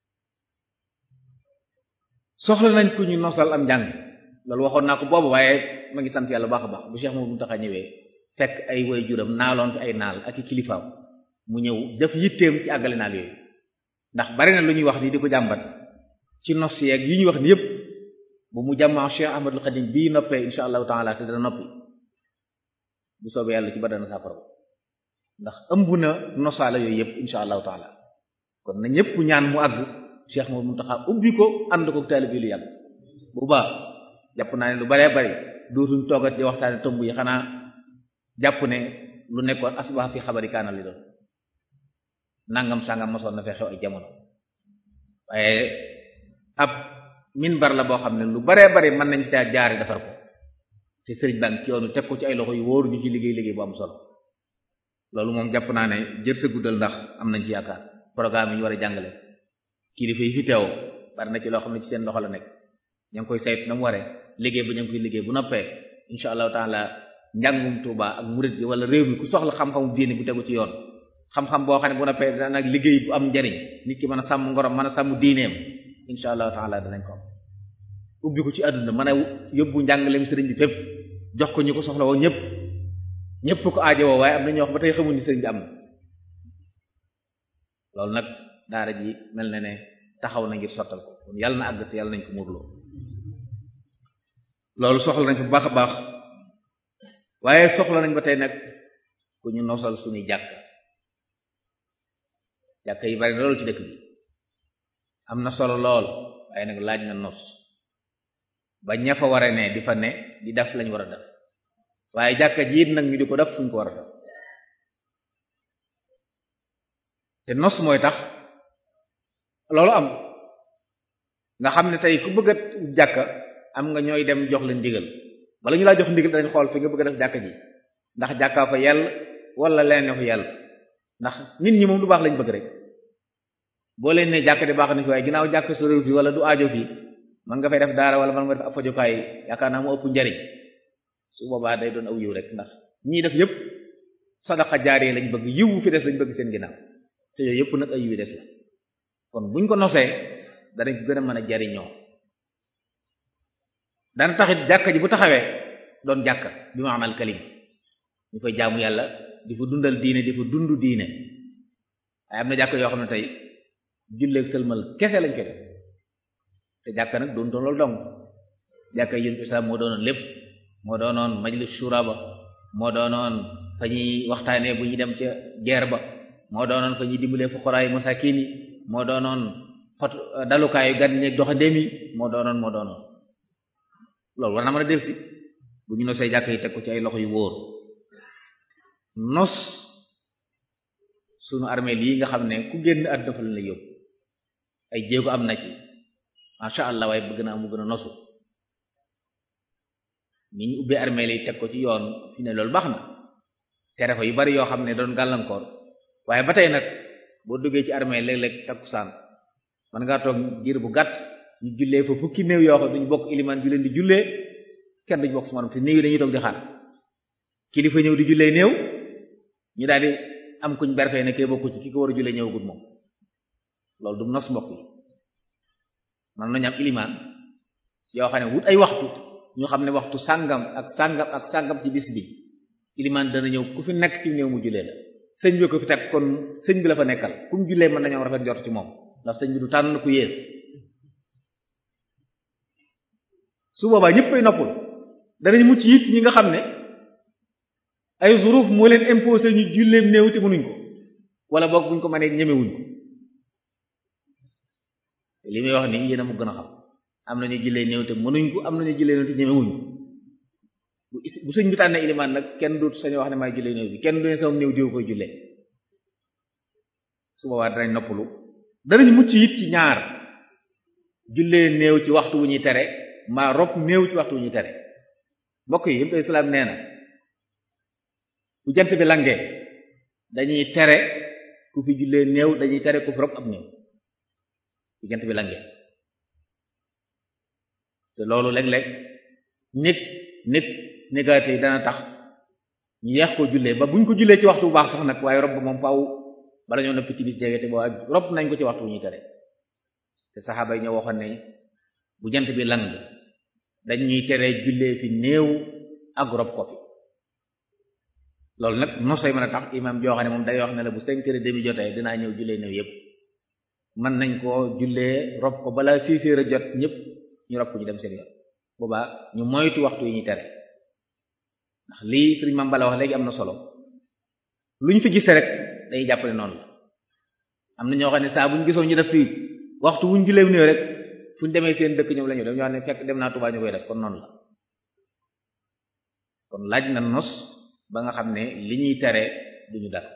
soxla nañ ku ñu nosal am njàng loolu waxoon naa ko boobu waaye ma ngi sant yàlla baax a baax bu Cheikh Mouhamadou Mountakha ñëwee fekk ay way juram naaloon fi ay naal ak i kilifaam mu ñëw def yitteem ci àggale naal yooyu ndax bari na lu ñuy wax nii di ko jàmbat ci nos yeeg yi ñuy wax ni yépp bu mu jàmmaa Cheikh Ahmadul Khadim bii noppee insha allahu taala te dana noppi bu soobee yàlla ci ba dana saafara ndax ëmb na nosaala yooyu yépp insha allahu taala kon na ñépp ñaan mu àgg Cheikh Mouhamadou Mountakha ubbi ko ànd ko taalib yi lu yàgg bu baax jàpp naa ne lu baree bari dootuñ toogat di waxtaane tomb yi xanaa jàpp ne lu nekkoon asbax fi xabari kaana li doon nangam sangam mosoon na fee xew ay jamono waaye ab minbar la boo xam ne lu baree bari mën nañ caa jaare defar ko te sëriñ baa ngi ci yoonu teg ko ci ay loxo yu wóoru ñu ci liggéey liggéey bu am solo loolu moom jàpp naa ne jër sa guddal ndax am nañ ci yaakaar programme yi ñu war a jàngale kilifa yi fi teew bari na ci loo xam ne ci seen loxo la nekk ña ngi koy saytu na mu waree liggéey ba ña ngi koy liggéey bu noppee insha allahu taala njàngum Tuuba ak murid gi wala réew mi ku soxla xam-xamu diine bu tegu ci yoon xam-xam boo xam ne bu noppee dana nag liggéey bu am njariñ nit ki mën a sàmm ngorom mën a sàmm diineem insha allahu taala danañ ko am ubbi ko ci àdduna mën a yóbbu njàngaleem sëriñ bi fépp jox ko ñu ko soxla woo ñëpp ñëpp ko aajowoo waaye am na ñoo xam ba tey xamuñ ni sëriñ bi am na loolu nag daara ji mel na ne taxaw na ngir sottal ko kon yàlla na àgg te yàlla nañ ko muurloo loolu soxla nañ ko bu baax a baax waaye soxla nañ ba tey nag ku ñu nosal suñuy jàkk jàkk yi bari na loolu ci dëkk bi am na solo lool waaye nag laaj na nos ba ña fa war a ne di fa ne di def lañ war a def waaye jàkka jiit nag ñu di ko def fuñ ko war a def te nos mooy tax loolu am nga xam ne tey ku bëgg a jàkka am nga ñooy dem jox leen ndigal wala ñu laa jox ndigal dañ xool fi nga bëgg a def jàkka ji ndax jàkkaa fa yell wala leneen fa yell ndax nit ñi moom du baax lañ bëgg rek boo leen ne jàkka di baax na fi waaye ginnaaw jàkk su réew fi wala du aajo fi man nga fay def daara wala man nga def ab fajukaay yaakaar naa mu ëpp njariñ su boobaa day doon aw yiw rek ndax ñii def yëpp sadaqa jaaree lañ bëgg yiw fi des lañ bëgg seen ginnaaw te yooyu yëpp nag ay yiw des la kon buñ ko nosee danañ gën a mën a jariñoo dana taxit jàkka ji bu taxawee doon jàkka bi maanaam kalim ñu koy jaamu yàlla di fa dundal diine di fa dund diine waaye am na jàkka yoo xam ne tey julleeg sëlmal kese lañ koy def te jàkka nag doon doon loolu dong jàkka yén bi moo doonoon lépp moo doonoon majlis shura ba moo doonoon fa ñuy waxtaanee bu ñuy dem ca guerre ba moo doonoon fa ñuy dimbalee fuqaraay masakin yi moo doonoon fot dalukaayu gan ñeeg doxandéem yi moo doonoon moo doonoon loolu war na mën a delsi bu ñu nosee jàkk yi teg ko ci ay loxo yu wóor nos sunu armée lii nga xam ne ku génn àdduna fa la yóbbu ay jéego am na ci masha Allah waaye bëgg naa mu gën a nosu ni ñu ubbee armée yi teg ko ci yoon fi ne loolu baax na tere fa yu bari yoo xam ne doon gàllankoor waaye ba tey nag boo duggee ci armée léeg-léeg takkusaan man ngaa toog diir bu gàtt ñu jullee fa fukki néew yoo xam duñu bokk ilimaan ju leen di jullee kenn duñu bokk su manam te néew yi dañuy toog di xaar kilifa ñëw di jullee néew ñu daal di am kuñ berfee ne kee bokku ci ki ko war a jullee ñëwagut moom loolu du nos mbokk yi man nañu am ilimaan yoo xam ne wut ay waxtu ñu xam ne waxtu sàngam ak sàngam ak sàngam ci bis bi ilimaan dana ñëw ku fi nekk ci néew mu jullee la sëñ bi ko fi teg kon sëñ bi la fa nekkal ku mu jullee mën nañoo rafet jot ci moom ndax sëñ bi du tànn ku yées su boobaa ñëppay noppul danañ mucc it ñi nga xam ne ay zuruf moo leen imposé ñu julleem néew te mënuñ ko wala boog buñ ko mënee ñemewuñ ko li muy wax nii yéen a mu gën a xam am nañu jullee néew te mënuñ ko am nañu jullee néew te ñemewuñ ko bu bu sëñ bi tànnee ilimaan nag kenn du sañu wax ne maay jullee néew bi kenn du ne sama néew diw koy jullee su boobaa danañ noppalu danañ mucc it ci ñaar jullee néew ci waxtu wu ñuy tere maa rob néew ci waxtu wu ñuy tere mbokk yi yëpp islaam nee na bu jant bi langee dañuy tere ku fi jullee néew dañuy tere ku fi rob ab néew bu jant bi langee te loolu léeg-léeg nit nit négaté yi dana tax ñu yeex koo jullee ba buñ ko jullee ci waxtu bu baax sax nag waaye rob ba moom faaw bala ñoo noppi ci bis jege te boo rob nañ ko ci waxtu wu ñuy tere te saxaaba yi ñoo waxoon ne bu jant bi lang dañuy tere jullee fi néew ak rob ko fi loolu nag nosay mën a tax imam joo xam ne moom day wax ne la bu cinq heures et demi jotee dinaa ñëw jullee néew yépp mën nañ koo jullee rob ko balaa six heures a jot ñëpp ñu rob ko ñu dem seen yoon boobaa ñu moytu waxtu yi ñuy tere ndax lii sëriñ Mame Balla wax léegi am na solo lu ñu fi gis rek day jàpp ne noonu la am na ñoo xam ne saa bu ñu gisoon ñu def fii waxtu wuñ jullee néew rek fu ñu demee seen dëkk ñoom la ñu def ñoo xam ne fekk dem naa Tuubaa ñu koy def kon noonu la kon laaj na nos ba nga xam ne li ñuy tere duñu dal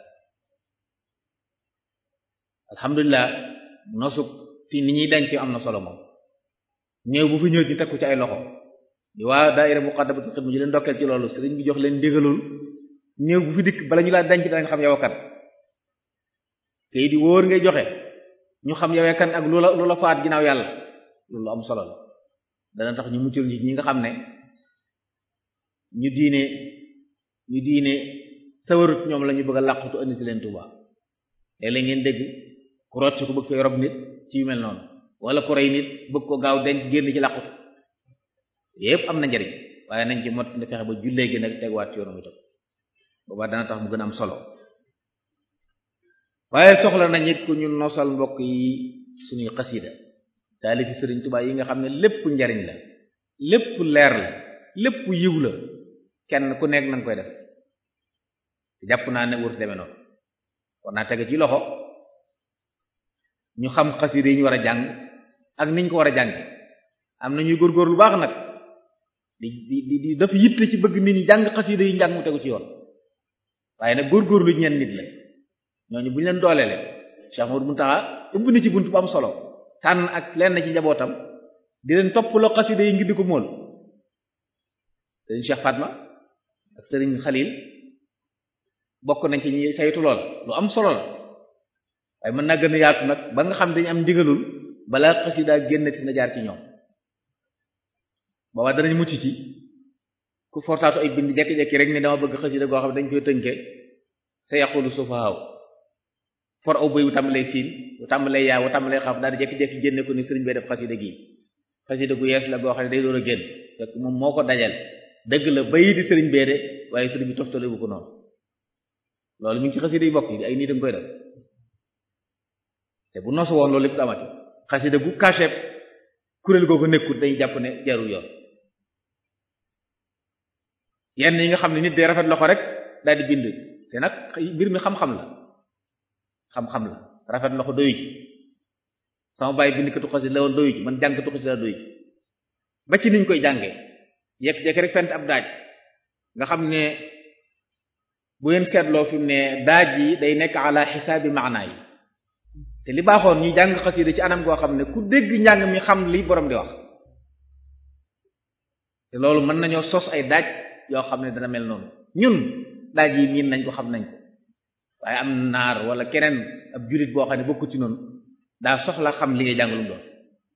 alhamdulilah nosu fi ni ñuy denc am na solo moom néew bu fi ñëw ñu teg ko ci ay loxo di waa daayira muqaddamatul xidma ñu leen ndokkeel ci loolu sëriñ bi jox leen ndigalul néew bu fi dikk bala ñu laa denc danañ xam yow kan te di wóor ngay joxe ñu xam yow kan ak lu la lu la faat ginnaaw yàlla loolu am solo la dana tax ñu muccal ñi nga xam ne ñu diine ñu diine sawarut ñoom la ñu bëgg a làqutu andi si leen Tuuba léeg-léeg ngeen dégg ku rocc ko bëgg fay rob nit ci yu mel noonu wala ku rey nit bëgg ko gaaw denc génn ci làqutu yépp am na njariñ waaye nañ ci mot na fexe ba jullee gi nag teguwaat ci yoonu itam boobaa dana tax mu gën a am solo waaye soxla nañ it ku ñu nosal mbokk yi suñuy xasida taalifi sëriñ Tuubaa yi nga xam ne lépp njariñ la lépp leer la lépp yiw la kenn ku nekk nanga koy def te jàpp naa ne wër demee noonu kon naa tege ci loxo ñu xam xasida yi ñu war a jàng ak niñ ko war a jàng am na ñuy góorgóor lu baax nag di di di dafa yitte ci bëgg nit ñi jàng xasida yi njàng mu tegu ci yoon waaye nag góorgóorlu ñeen nit la ñooñu bu ñu leen dooleele Cheikh Mouhamadou Mountakha ubbi na ci bunt bu am solo tànn ak lenn ci njabootam di leen toppaloo xasida yi ngir di ko móol sëriñ Cheikh Fatma ak sëriñ Khalil bokk nañ ci ñi saytu lool lu am solo la waaye mën naa gën a yaatu nag ba nga xam dañu am ndigalul balaa xasida génnati na jaar ci ñoom booba danañ mucc ci ku fortaatu ay bind jekki-jekki rek ni dama bëgg xasida goo xam ne dañ koy tënke sa yaqulu sufahaaw for aw bëy wu tàmbalee siin wu tàmbalee yaa wu tàmbalee xaaf daal di jekki-jekki génne ko ni sëriñ bay def xasida gi xasida gu yees la goo xam ne day door a génn fekk moom moo ko dajal dëgg la bayi di sëriñ bee de waaye sëriñ bi toftale bu ko noonu loolu mi ngi ci xasida yi bokk yi ay nit a koy def te bu nosu woon loolu lépp damati xasida gu caché kuréel googu nekkut day jàpp ne jarul yoon yenn yi nga xam ne nit day rafet loxo rek daal di bind te nag mbir mi xam-xam la xam-xam la rafet loxo doyu ji sama bàyyi bindkatu xasida la woon doyu ji man jàngkatu xasida la doyu ji ba ci niñ koy jàngee jekk-jekk rek fent ab daaj nga xam ne bu ngeen seetloo fi mu ne daaj yi day nekk ala xisaabi maanaa yi te li baaxoon ñu jàng xasida ci anam goo xam ne ku dégg njàng mi xam li borom di wax te loolu mën nañoo sos ay daaj yoo xam ne dana mel noonu ñun daaj yi miin nañ ko xam nañ ko waaye am naar wala keneen ab jullit boo xam ne bokku ci noonu daa soxla xam li ngay jàng lu mu doon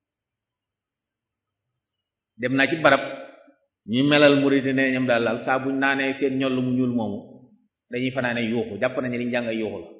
dem naa ci barab ñuy melal murid ne ñoom daal daal saa buñ naanee seen ñoll mu ñuul moomu dañuy fanaane yuuxu jàpp nañu liñ jàng ay yuuxu la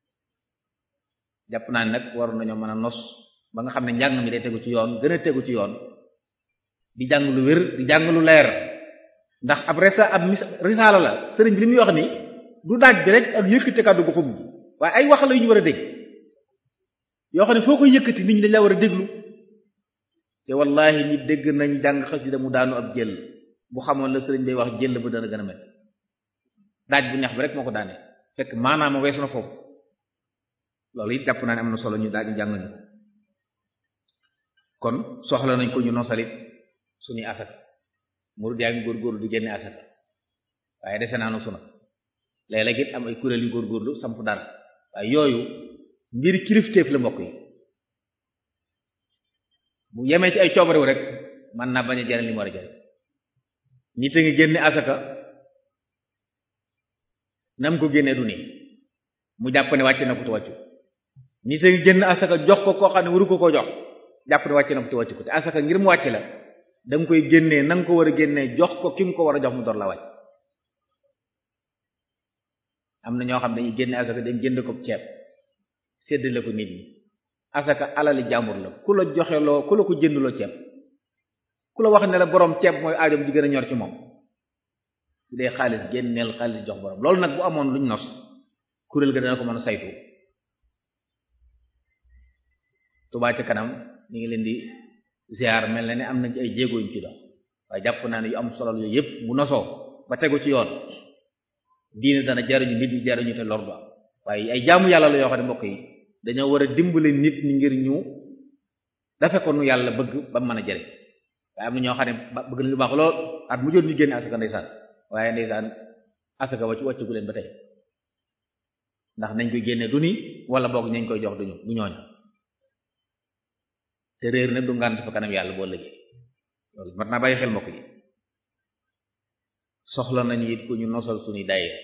jàpp naa ne nag waroon nañoo mën a nos ba nga xam ne njàng mi day tegu ci yoon gën a tegu ci yoon di jàng lu wér di jàng lu leer ndax ab resa ab mis risaala la sëriñ bi li muy wax ni du daaj bi rek ak yëkkati kàddu gu xum waaye ay wax la yu ñu war a dégg yoo xam ne foo koy yëkkati nit ñi dañ la war a déglu te wallahi nit dégg nañ jàng xasida mu daanu ab jël bu xamoon la sëriñ bay wax jël ba dana gën a met daaj bu neex bi rek moo ko daane fekk maanaam weesu na foofu loolu it jàpp naa ne am na solo ñu daal di jàng ñu kon soxla nañ ko ñu nosalit suñuy asaka murid yaa ngi góorgóorlu di génne asaka waaye dese naa no suna léeg-léeg it am ay kuréel yu góorgóorlu samp dara waaye yooyu mbir kilifteef la mbokk yi bu yemee ci ay coobarew rek mën naa bañ a jariñ li mu war a jariñ nit a ngi génne asaka nam ko génnee du nii mu jàpp ne wàcc na ko te wàccu nit a ngi génn asaka jox ko koo xam ne waru ko koo jox jàpp ne wàcc na ko te wàccu ko te asaka ngir mu wàcc la da nga koy génnee na nga ko war a génnee jox ko ki nga ko war a jox mu door la wàcc am na ñoo xam ne dañuy génne asaka dañ jënd ko ceeb séddale ko nit ñi asaka alali jàmbur la ku la joxe loo ku la ko jëndloo ceeb ku la wax ne la borom ceeb mooy aajom ji gën a ñor ci moom bu dee xaalis génneel xaalis jox borom loolu nag bu amoon luñ nos kuréel ga dana ko mën a saytu Touba ca kanam ñu ngi leen di ziar mel na ne am nañ ci ay jéego yuñ ci dox waaye jàpp naa ne yu am solo yooyu yëpp bu nosoo ba tegu ci yoon diine dana jariñu nit ñi jariñu te lor du am waaye ay jaamu yàlla la yoo xam ne mbokk yi dañoo war a dimbale nit ñi ngir ñu dafe ko nu yàlla bëgg ba mën a jariñ waaye am na ñoo xam ne bëgg nañ lu baax lool at mu jot ñu génne asaka ndeysaan waaye ndeysaan asaka wacc wàccugu leen ba tey ndax nañ koy génne du ni wala boog nañ koy jox duñu du ñooñ te réer nag du ngànt fa kanam yàlla boo lëgee loolu mat naa bàyyi xel mbokk yi soxla nañu it ku ñu nosal suñuy daayira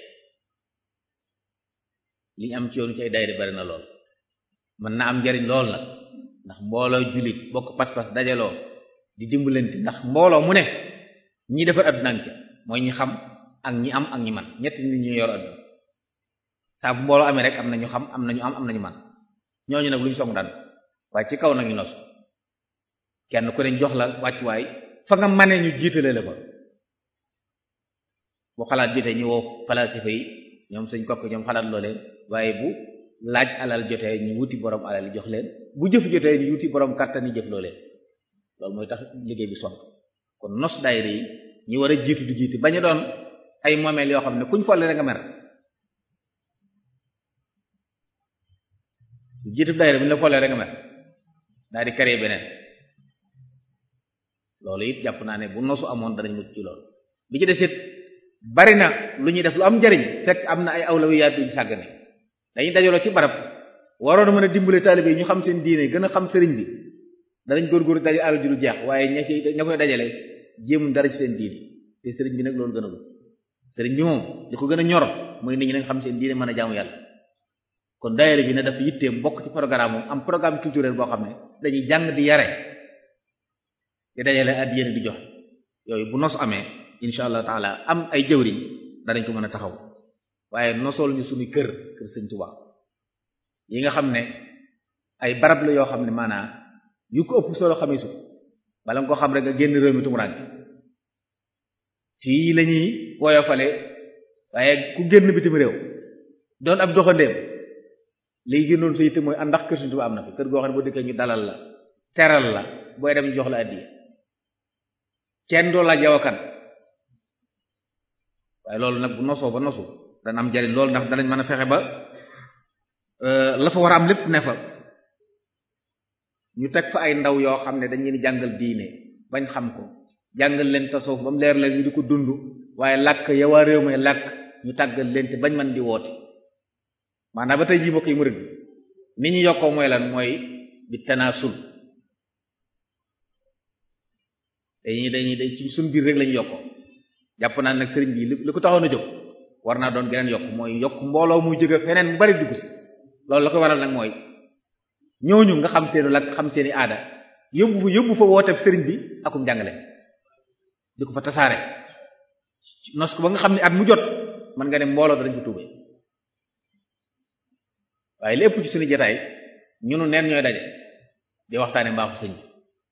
li ñu am ci yoonu ci ay daayira bari na lool mën na am njariñ lool nag ndax mbooloo jullit bokk pas-pas dajaloo di dimbalante ndax mbooloo mu ne ñi defar adduna ca mooy ñi xam ak ñi am ak ñi man ñetti nit ñu yor adduna saa bu mbooloo amee rek am na ñu xam am na ñu am am na ñu man ñooñu nag lu ñu song daan waaye ci kaw nag ñu nos kenn ku ne jox la wàccuwaay fa nga manee ñu jiitale la ko bu xalaat jotee ñu woo falasifa yi ñoom suñ kokk ñoom xalaat loo leen waaye bu laaj alal jotee ñu wuti borom alal yi jox leen bu jëf jotee ñu wuti borom kàttan yi jëf loo leen loolu mooy tax liggéey bi sonk kon nos daayira yi ñi war a jiitu di jiiti bañu doon ay moomeel yoo xam ne kuñ folle rek nga mer jiitu daayira bu ñu la folle rek nga mer daal di créer beneen loolu it jàpp naa ne bu nosu amoon danañ mucc ci loolu bi ci desit bari na lu ñuy def lu am njariñ fekk am na ay awlawiyaat duñ sàggane dañuy dajaloo ci barab waroon a mën a dimbale taalibe yi ñu xam seen diine gën a xam sëriñ bi danañ góorgóorlu daje alal ji lu jeex waaye ña ci ña koy dajale jéemuñ dara ci seen diine te sëriñ bi nag loolu gën a gut sëriñ bi moom li ko gën a ñor mooy nit ñi nañ xam seen diine mën a jaamu yàlla kon daayira bi ne dafa yitteem bokk ci programme moom am programme culturel boo xam ne dañuy jàng di yare di dajale at yéen di jox yooyu bu nos amee insha allah taala am ay jëwriñ danañ ko mën a taxaw waaye nosool ñu suñu kër kër sëñ Tuubaa yi nga xam ne ay barab la yoo xam ne maanaam yu ko ëpp solo xamee su bala nga ko xam rek nga génn réew mi tumuraan fii la ñuy woyofale waaye ku génn bitim réew doon ab doxandéem liy gënoon sa yitte mooy ànd ndax kër sëñ Tuubaa am na fi kër goo xam ne boo dëkkee ñu dalal la teral la booy dem ñu jox la addiya kenn doo laaj yow kan waaye loolu nag bu nosoo ba nosu dana am jariñ loolu ndax danañ mën a fexe ba la fa war a am lépp ne fa ñu teg fa ay ndaw yoo xam ne dañ leen jàngal diine bañ xam ko jàngal leen tasawuf ba mu leer leen ñu di ko dund waaye làkk ya waa réew may làkk ñu tàggal leen te bañ man di woote maanaam ba tey jii mbokk yi murid ni ñu yokkoo mooy lan mooy bi tanaasul dañuy dañuy dañ ci suñ biir rek lañu yokkoo jàpp naa nag sëriñ bi li ko taxoon a jóg war naa doon geneen yokk mooy yokk mbooloo muy jóge feneen mu bari dugg si loolu la ko waral nag mooy ñooñu nga xam seenu lak xam seeni aada yóbbu fa yóbbu fa wooteeb sëriñ bi akum jàngale di ko fa tasaare nos ko ba nga xam ne at mu jot mën nga ne mbooloo danañ ko tuube waaye lépp ci suñu jotaay ñunu neen ñooy daje di waxtaane mbaaxu sëñ bi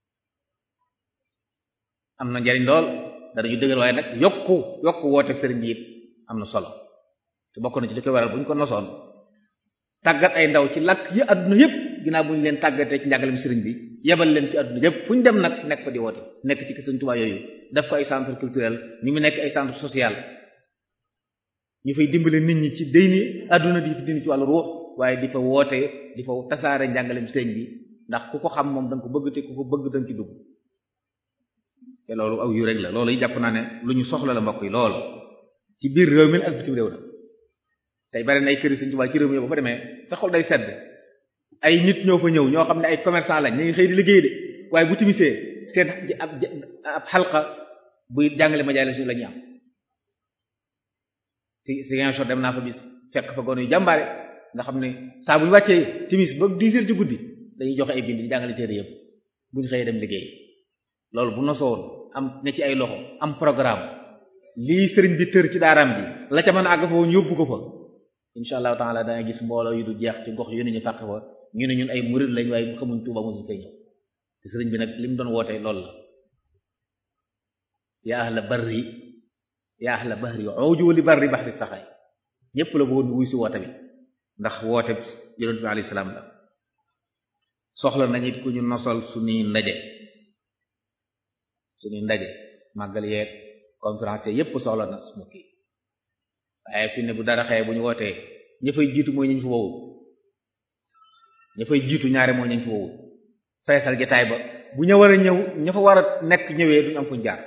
am na njariñ lool danañu dëgër waaye nag yokku yokku wooteeb sëriñ bi it am na solo te bokk na ci li koy waral bu ñu ko nosoon tàggat ay ndaw ci làkk yi adduna yépp ginnaaw bu ñu leen tàggatee ci njàngalem sëriñ bi yebal leen ci adduna yépp fu ñu dem nag nekk fa di woote nekk ci Sëriñ Tuubaa yooyu def ko ay centre culturel ni mu nekk ay centre social ñu fay dimbale nit ñi ci déyni adduna di dindi ci wàllu ruux waaye di fa woote di fa tasaare njàngalem sëriñ bi ndax ku ko xam moom da nga ko bëgg te ku ko bëgg da nga ci dugg te loolu aw yu rek la loolu yi jàpp naa ne lu ñu soxla la mbokk yi lool ci biir réew mi ak bitim réew na tey bari na ay kër Sëriñ Tuubaa ci réew mi ba fa demee sa xol day sedd ay nit ñoo fa ñëw ñoo xam ne ay commerçant lañ ñu ngi xëy di liggéey de waaye bu timisee seen ab ab xalqa buy jàngale majaalis la ñuy am si si Ziguinchor dem naa fa bis fekk fa gone yu jàmbaare nga xam ne saa bu ñu wàccee timis ba dix heures ci guddi dañuy joxe ay bind di jàngale téere yëpp bu ñu xëyee dem liggéey loolu bu nosowoon am ne ci ay loxo am programme lii sëriñ bi tër ci daaraam ji la ca mën a àgg fa woon yóbbu ko fa insha allahu taala danga gis mbooloo yu du jeex ci gox yu ne ñu fàq fa ñu ne ñun ay murid lañ waaye xamuñ Tuuba mosuñ fay ñëw te sëriñ bi nag li mu doon woote loolu la yaa ahla barri yaa ahla bahri uju li barri bahri saxaay ñépp la bëggoon wuy si woote bi ndax woote yonent bi alayhi salaam la soxla nañu ku ñu nosal suñuy ndaje suñuy ndaje màggal yeeg conférence yépp soxla na mu kii waaye fi ne bu dara xëye bu ñu wootee ña fay jiitu mooy ñu fa wowul ña fay jiitu ñaare mooy ñu fa wowul feesal jotaay ba bu ña war a ñëw ña fa war a nekk ñëwee duñu am fuñ jaar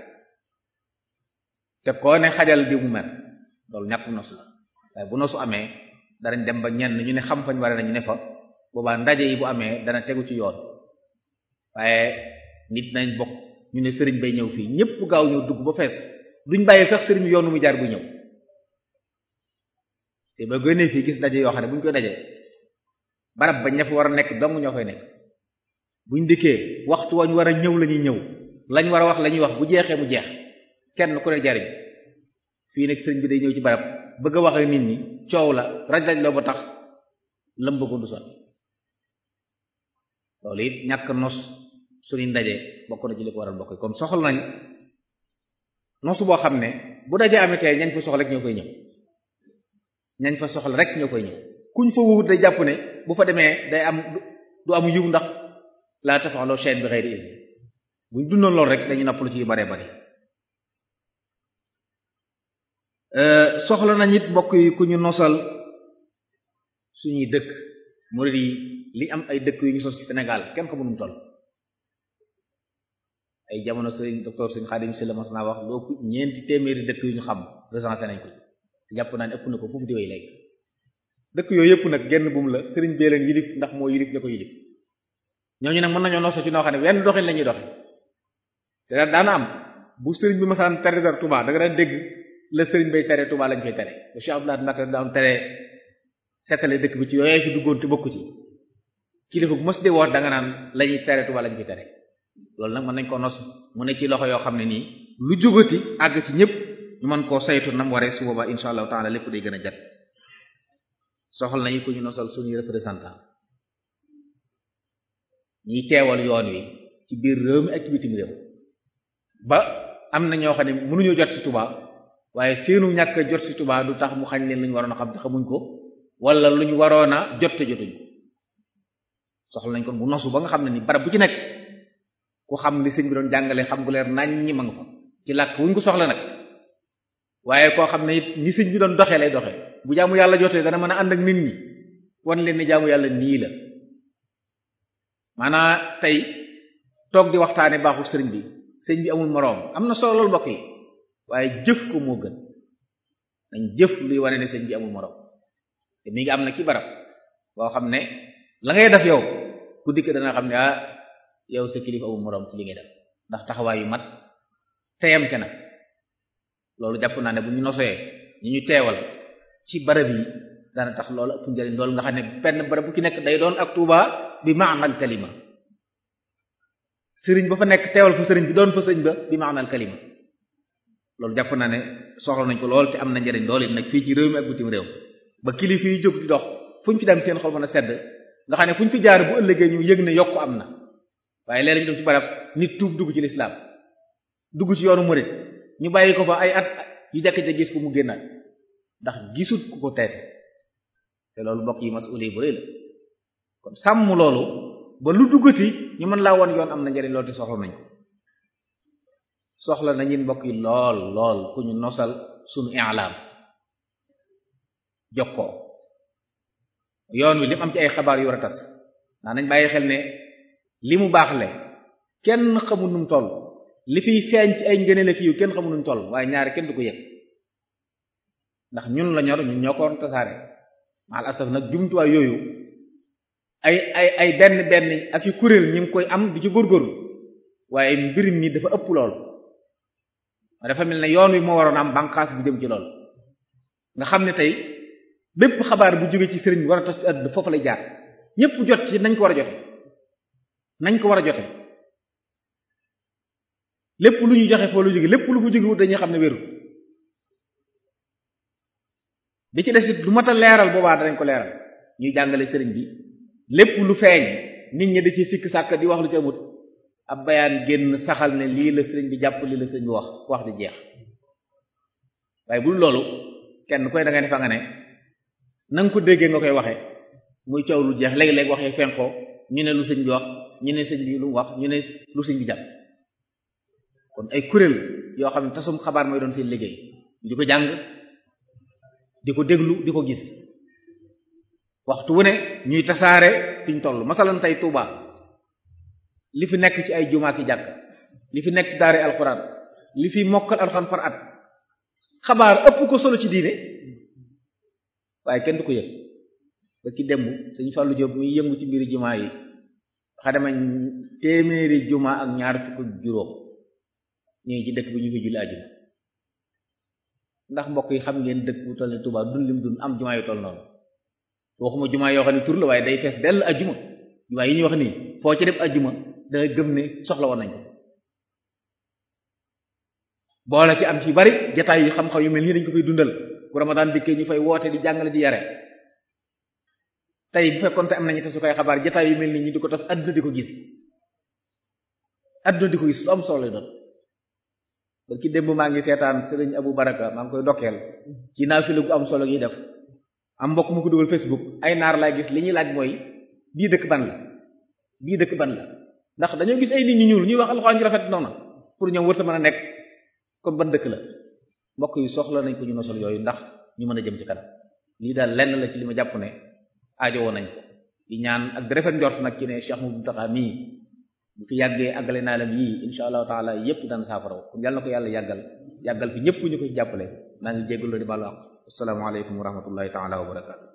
te koo ne xajal di mu mer loolu ñàkk nosu la waaye bu nosu amee danañ dem ba ñenn ñu ne xam fañ war a nañu ne fa boobaa ndaje yi bu amee dana tegu ci yoon waaye nit nañ bokk ñu ne sëriñ bay ñëw fii ñépp gaaw ñëw dugg ba fees duñ bàyyi sax sëriñ yoon nu mu jaar bu ñëw te ba gënee fii gis daje yoo xam ne bu ñu koy dajee barab ba ña fa war a nekk dong ñoo fay nekk buñ dikkee waxtu wañ war a ñëw la ñuy ñëw lañ war a wax la ñuy wax bu jeexee mu jeex kenn ku ne jariñ fii nag sëriñ bi day ñëw ci barab bëgg a wax ak nit ñi coow la raj-raj loo ba tax lam bëggoon du sotti loolu it ñàkk nos suñuy ndaje bokk na ci li ko waral bokk kon soxla nañ nosu boo xam ne bu daje amitee ñañ fa soxla rek ñoo koy ñëw ñañ fa soxla rek ñoo koy ñëw kuñ fa wuut day jàpp ne bu fa demee day am du am yiw ndax laa tafaxloo chaine bi xëyri isni buñ dundoon loolu rek dañu noppalu ci yu bare bare soxla nañ it mbokk yi ku ñu nosal suñuy dëkk murid yi li am ay dëkk yu ñu sos ci Sénégal kenn xamu nu mu toll ay jamono sëriñ docteur sëriñ Xaadim si la mas naa wax loo ñeenti téeméeri dëkk yu ñu xam recensé nañ ko jàpp naa ne ëpp na ko foofu di way léegi dëkk yooyu yëpp nag genn buum la sëriñ bee leen yilif ndax moo yilif la ko yilif ñooñu nag mën nañoo noso ci noo xam ne wenn doxin la ñuy doxe te daana am bu sëriñ bi masaan tere dara Touba da nga daan dégg la sëriñ bay tere Touba lañ fay tere bu Cheikh Abdoulaye Mbacké daan tere seetale dëkk bi ci yooyee fi duggoon te bokku ci kilifa bu mos di woot da nga naan la ñuy tere Touba lañ fay tere loolu nag mën nañ ko nos mu ne ci loxo yoo xam ne nii lu jógati àgg ci ñëpp ñu mën koo saytu nam waree su boobaa insha allahu taala lépp day gën a jat soxal nañu ko ñu nosal suñuy représentant ñiy teewal yoon wi ci biir réew mi ak ci bitim réew ba am na ñoo xam ne mënuñoo jot ci Touba waaye seenu ñàkk a jot ci Touba du tax mu xañ leen lu ñu waroon a xam te xamuñ ko wala lu ñu waroon a jot te jotuñ ko soxla nañ kon bu nosu ba nga xam ne ni barab bu ci nekk ku xam li sëñ bi doon jàngale xam gu leer nañ ñi ma nga fa ci làkk wuñ ko soxla nag waaye koo xam ne it ni sëñ bi doon doxee lay doxee bu jaamu yàlla jotee dana mën a ànd ak nit ñi wan leen ni jaamu yàlla nii la maanaa tey toog di waxtaane baaxul sëriñ bi sëñ bi amul moroom am na solo loolu mbokk yi waaye jëf ko moo gën nañ jëf luy wane ne sëñ bi amul moroom te mi ngi am na ci barab boo xam ne la ngay def yow ku dikk dana xam ne ah yow sa kilifa amul moroom ci li ngay def ndax taxawaay yu mat teyam ca nag loolu jàpp naa ne bu ñu nosee ñi ñu teewal ci barab yi dana tax loolu ëpp njëriñ loolu nga xam ne benn barab bu ci nekk day doon ak Tuuba bi maanal kalima sëriñ ba fa nekk teewal fa sëriñ bi doon fa sëriñ ba bi maanal kalima loolu jàpp naa ne soxla nañ ko lool te am na njëriñ lool it nag fii ci réew mi ak bitim réew ba kilifa yi jóg di dox fu ñu fi dem seen xol mën a sedd nga xam ne fu ñu fi jaar bu ëllëgee ñu yëg ne yokku am na waaye léeg-léeg ñu dem ci barab nit tuub dugg ci lislaam dugg ci yoonu murid ñu bàyyi ko fa ay at yu jàkk ca gis ko mu génnaat ndax gisut ku ko teete te loolu mbokk yi mas'uli bu rëy la kon sàmm loolu ba lu duggati ñu mën laa won yoon am na njëriñ loolu te soxla nañ ko soxla nañu mbokk yi lool lool ku ñu nosal sunu i'lam jokkoo yoon wi li mu am ci ay xabaar yu war a tas ndax nañ bàyyi xel ne li mu baax le kenn xamul nu mu toll li fiy feeñ ci ay ngëneel fi yu kenn xamul nu mu toll waaye ñaari kenn du ko yëg ndax ñun la ñor ñun ñoo ko waroon tasaare mal asaf nag jumtuwaay yooyu ay ay ay benn benn ak yu kuréel ñi ngi koy am di ci góorgóorlu waaye mbir mi dafa ëpp lool dafa mel ne yoon wi moo waroon am bànqaas bu jëm ci lool nga xam ne tey bépp xabaar bu jóge ci sëriñ bi war a tas ci àdduna foofu lay jaar ñépp jot ci nañ ko war a jote nañ ko war a jote lépp lu ñu joxe foo lu jóge lépp lu fu jóge dañuy xam ne wéru bi ci desit lu mat a leeral boobaa danañ ko leeral ñuy jàngale sëriñ bi lépp lu feeñ nit ñi da ci sikk sàkk di wax lu ci amut ab bayaan génn saxal ne lii la sëriñ bi jàpp lii la sëriñ bi wax wax di jeex waaye bul loolu kenn koy da nga ne fa nga ne na nga ko déggee nga koy waxe muy coow lu jeex léegi-léegi waxee fenkoo ñu ne lu sëñ bi wax ñu ne sëñ bi lu wax ñu ne lu sëñ bi jàpp kon ay kuréel yoo xam ne tasum xabaar mooy doon seen liggéey di ko jàng di ko déglu di ko gis waxtu wu ne ñuy tasaare fi ñu toll masalan tey Touba li fi nekk ci ay jumaa ki jàkk li fi nekk ci daare alxuraan li fi mokkal alxuraan par at xabaar ëpp ko solo ci diine waaye kenn du ko yëg ba ki demb Sëriñ Fallou Diop muy yëngu ci mbiri jumaa yi xa dema téeméeri jumaa ak ñaar fukk ak juróom ñu ngi ci dëkk bi ñu fi julli àjjuma ndax mbokk yi xam ngeen dëkk bu toll ni Touba dun lim dun am jumaa yu toll noonu waxuma jumaa yoo xam ne tur la waaye day fees dell àjjuma jumaa yi ñuy wax nii foo ci def àjjuma da nga gëm ne soxla woon nañ ko boole ci am ci bari jataay yu xam-xam yu mel nii dañ ko fay dundal bu ramadan dikkee ñu fay woote di jàngale di yare tey bu fekkoon te am nañu te su koy xabaar jataay yu mel nii ñu di ko tas adduna di ko gis adduna di ko gis lu am solo lay doon ba ci démb maa ngi seetaan sëriñ Abu Baraka maa ngi koy dokkeel ci naafila gu am solo gi def am mbokk mu ko dugal Facebook ay naar laay gis li ñuy laaj mooy bii dëkk ban la bii dëkk ban la ndax dañoo gis ay nit ñu ñuul ñuy wax alxuraan ju rafet noonu pour ñoom wërta mën a nekk kon ban dëkk la mbokk yi soxla nañ ko ñu nosal yooyu ndax ñu mën a jëm ci kanam lii daal lenn la ci li ma jàpp ne aajo woon nañ ko di ñaan ak di rafet njort nag ci ne Cheikh Mouhamadou Mountakha mii bu fi yàggee àggale naa lam yii insha allahu taala yépp daan saafaraw kon yàlla na ko yàlla yàggal yàggal fi ñëpp ñu ko ci jàppale maa ngi jéggul la di balu àq assalaamu aleykum wa rahmatullahi taala wa barakatu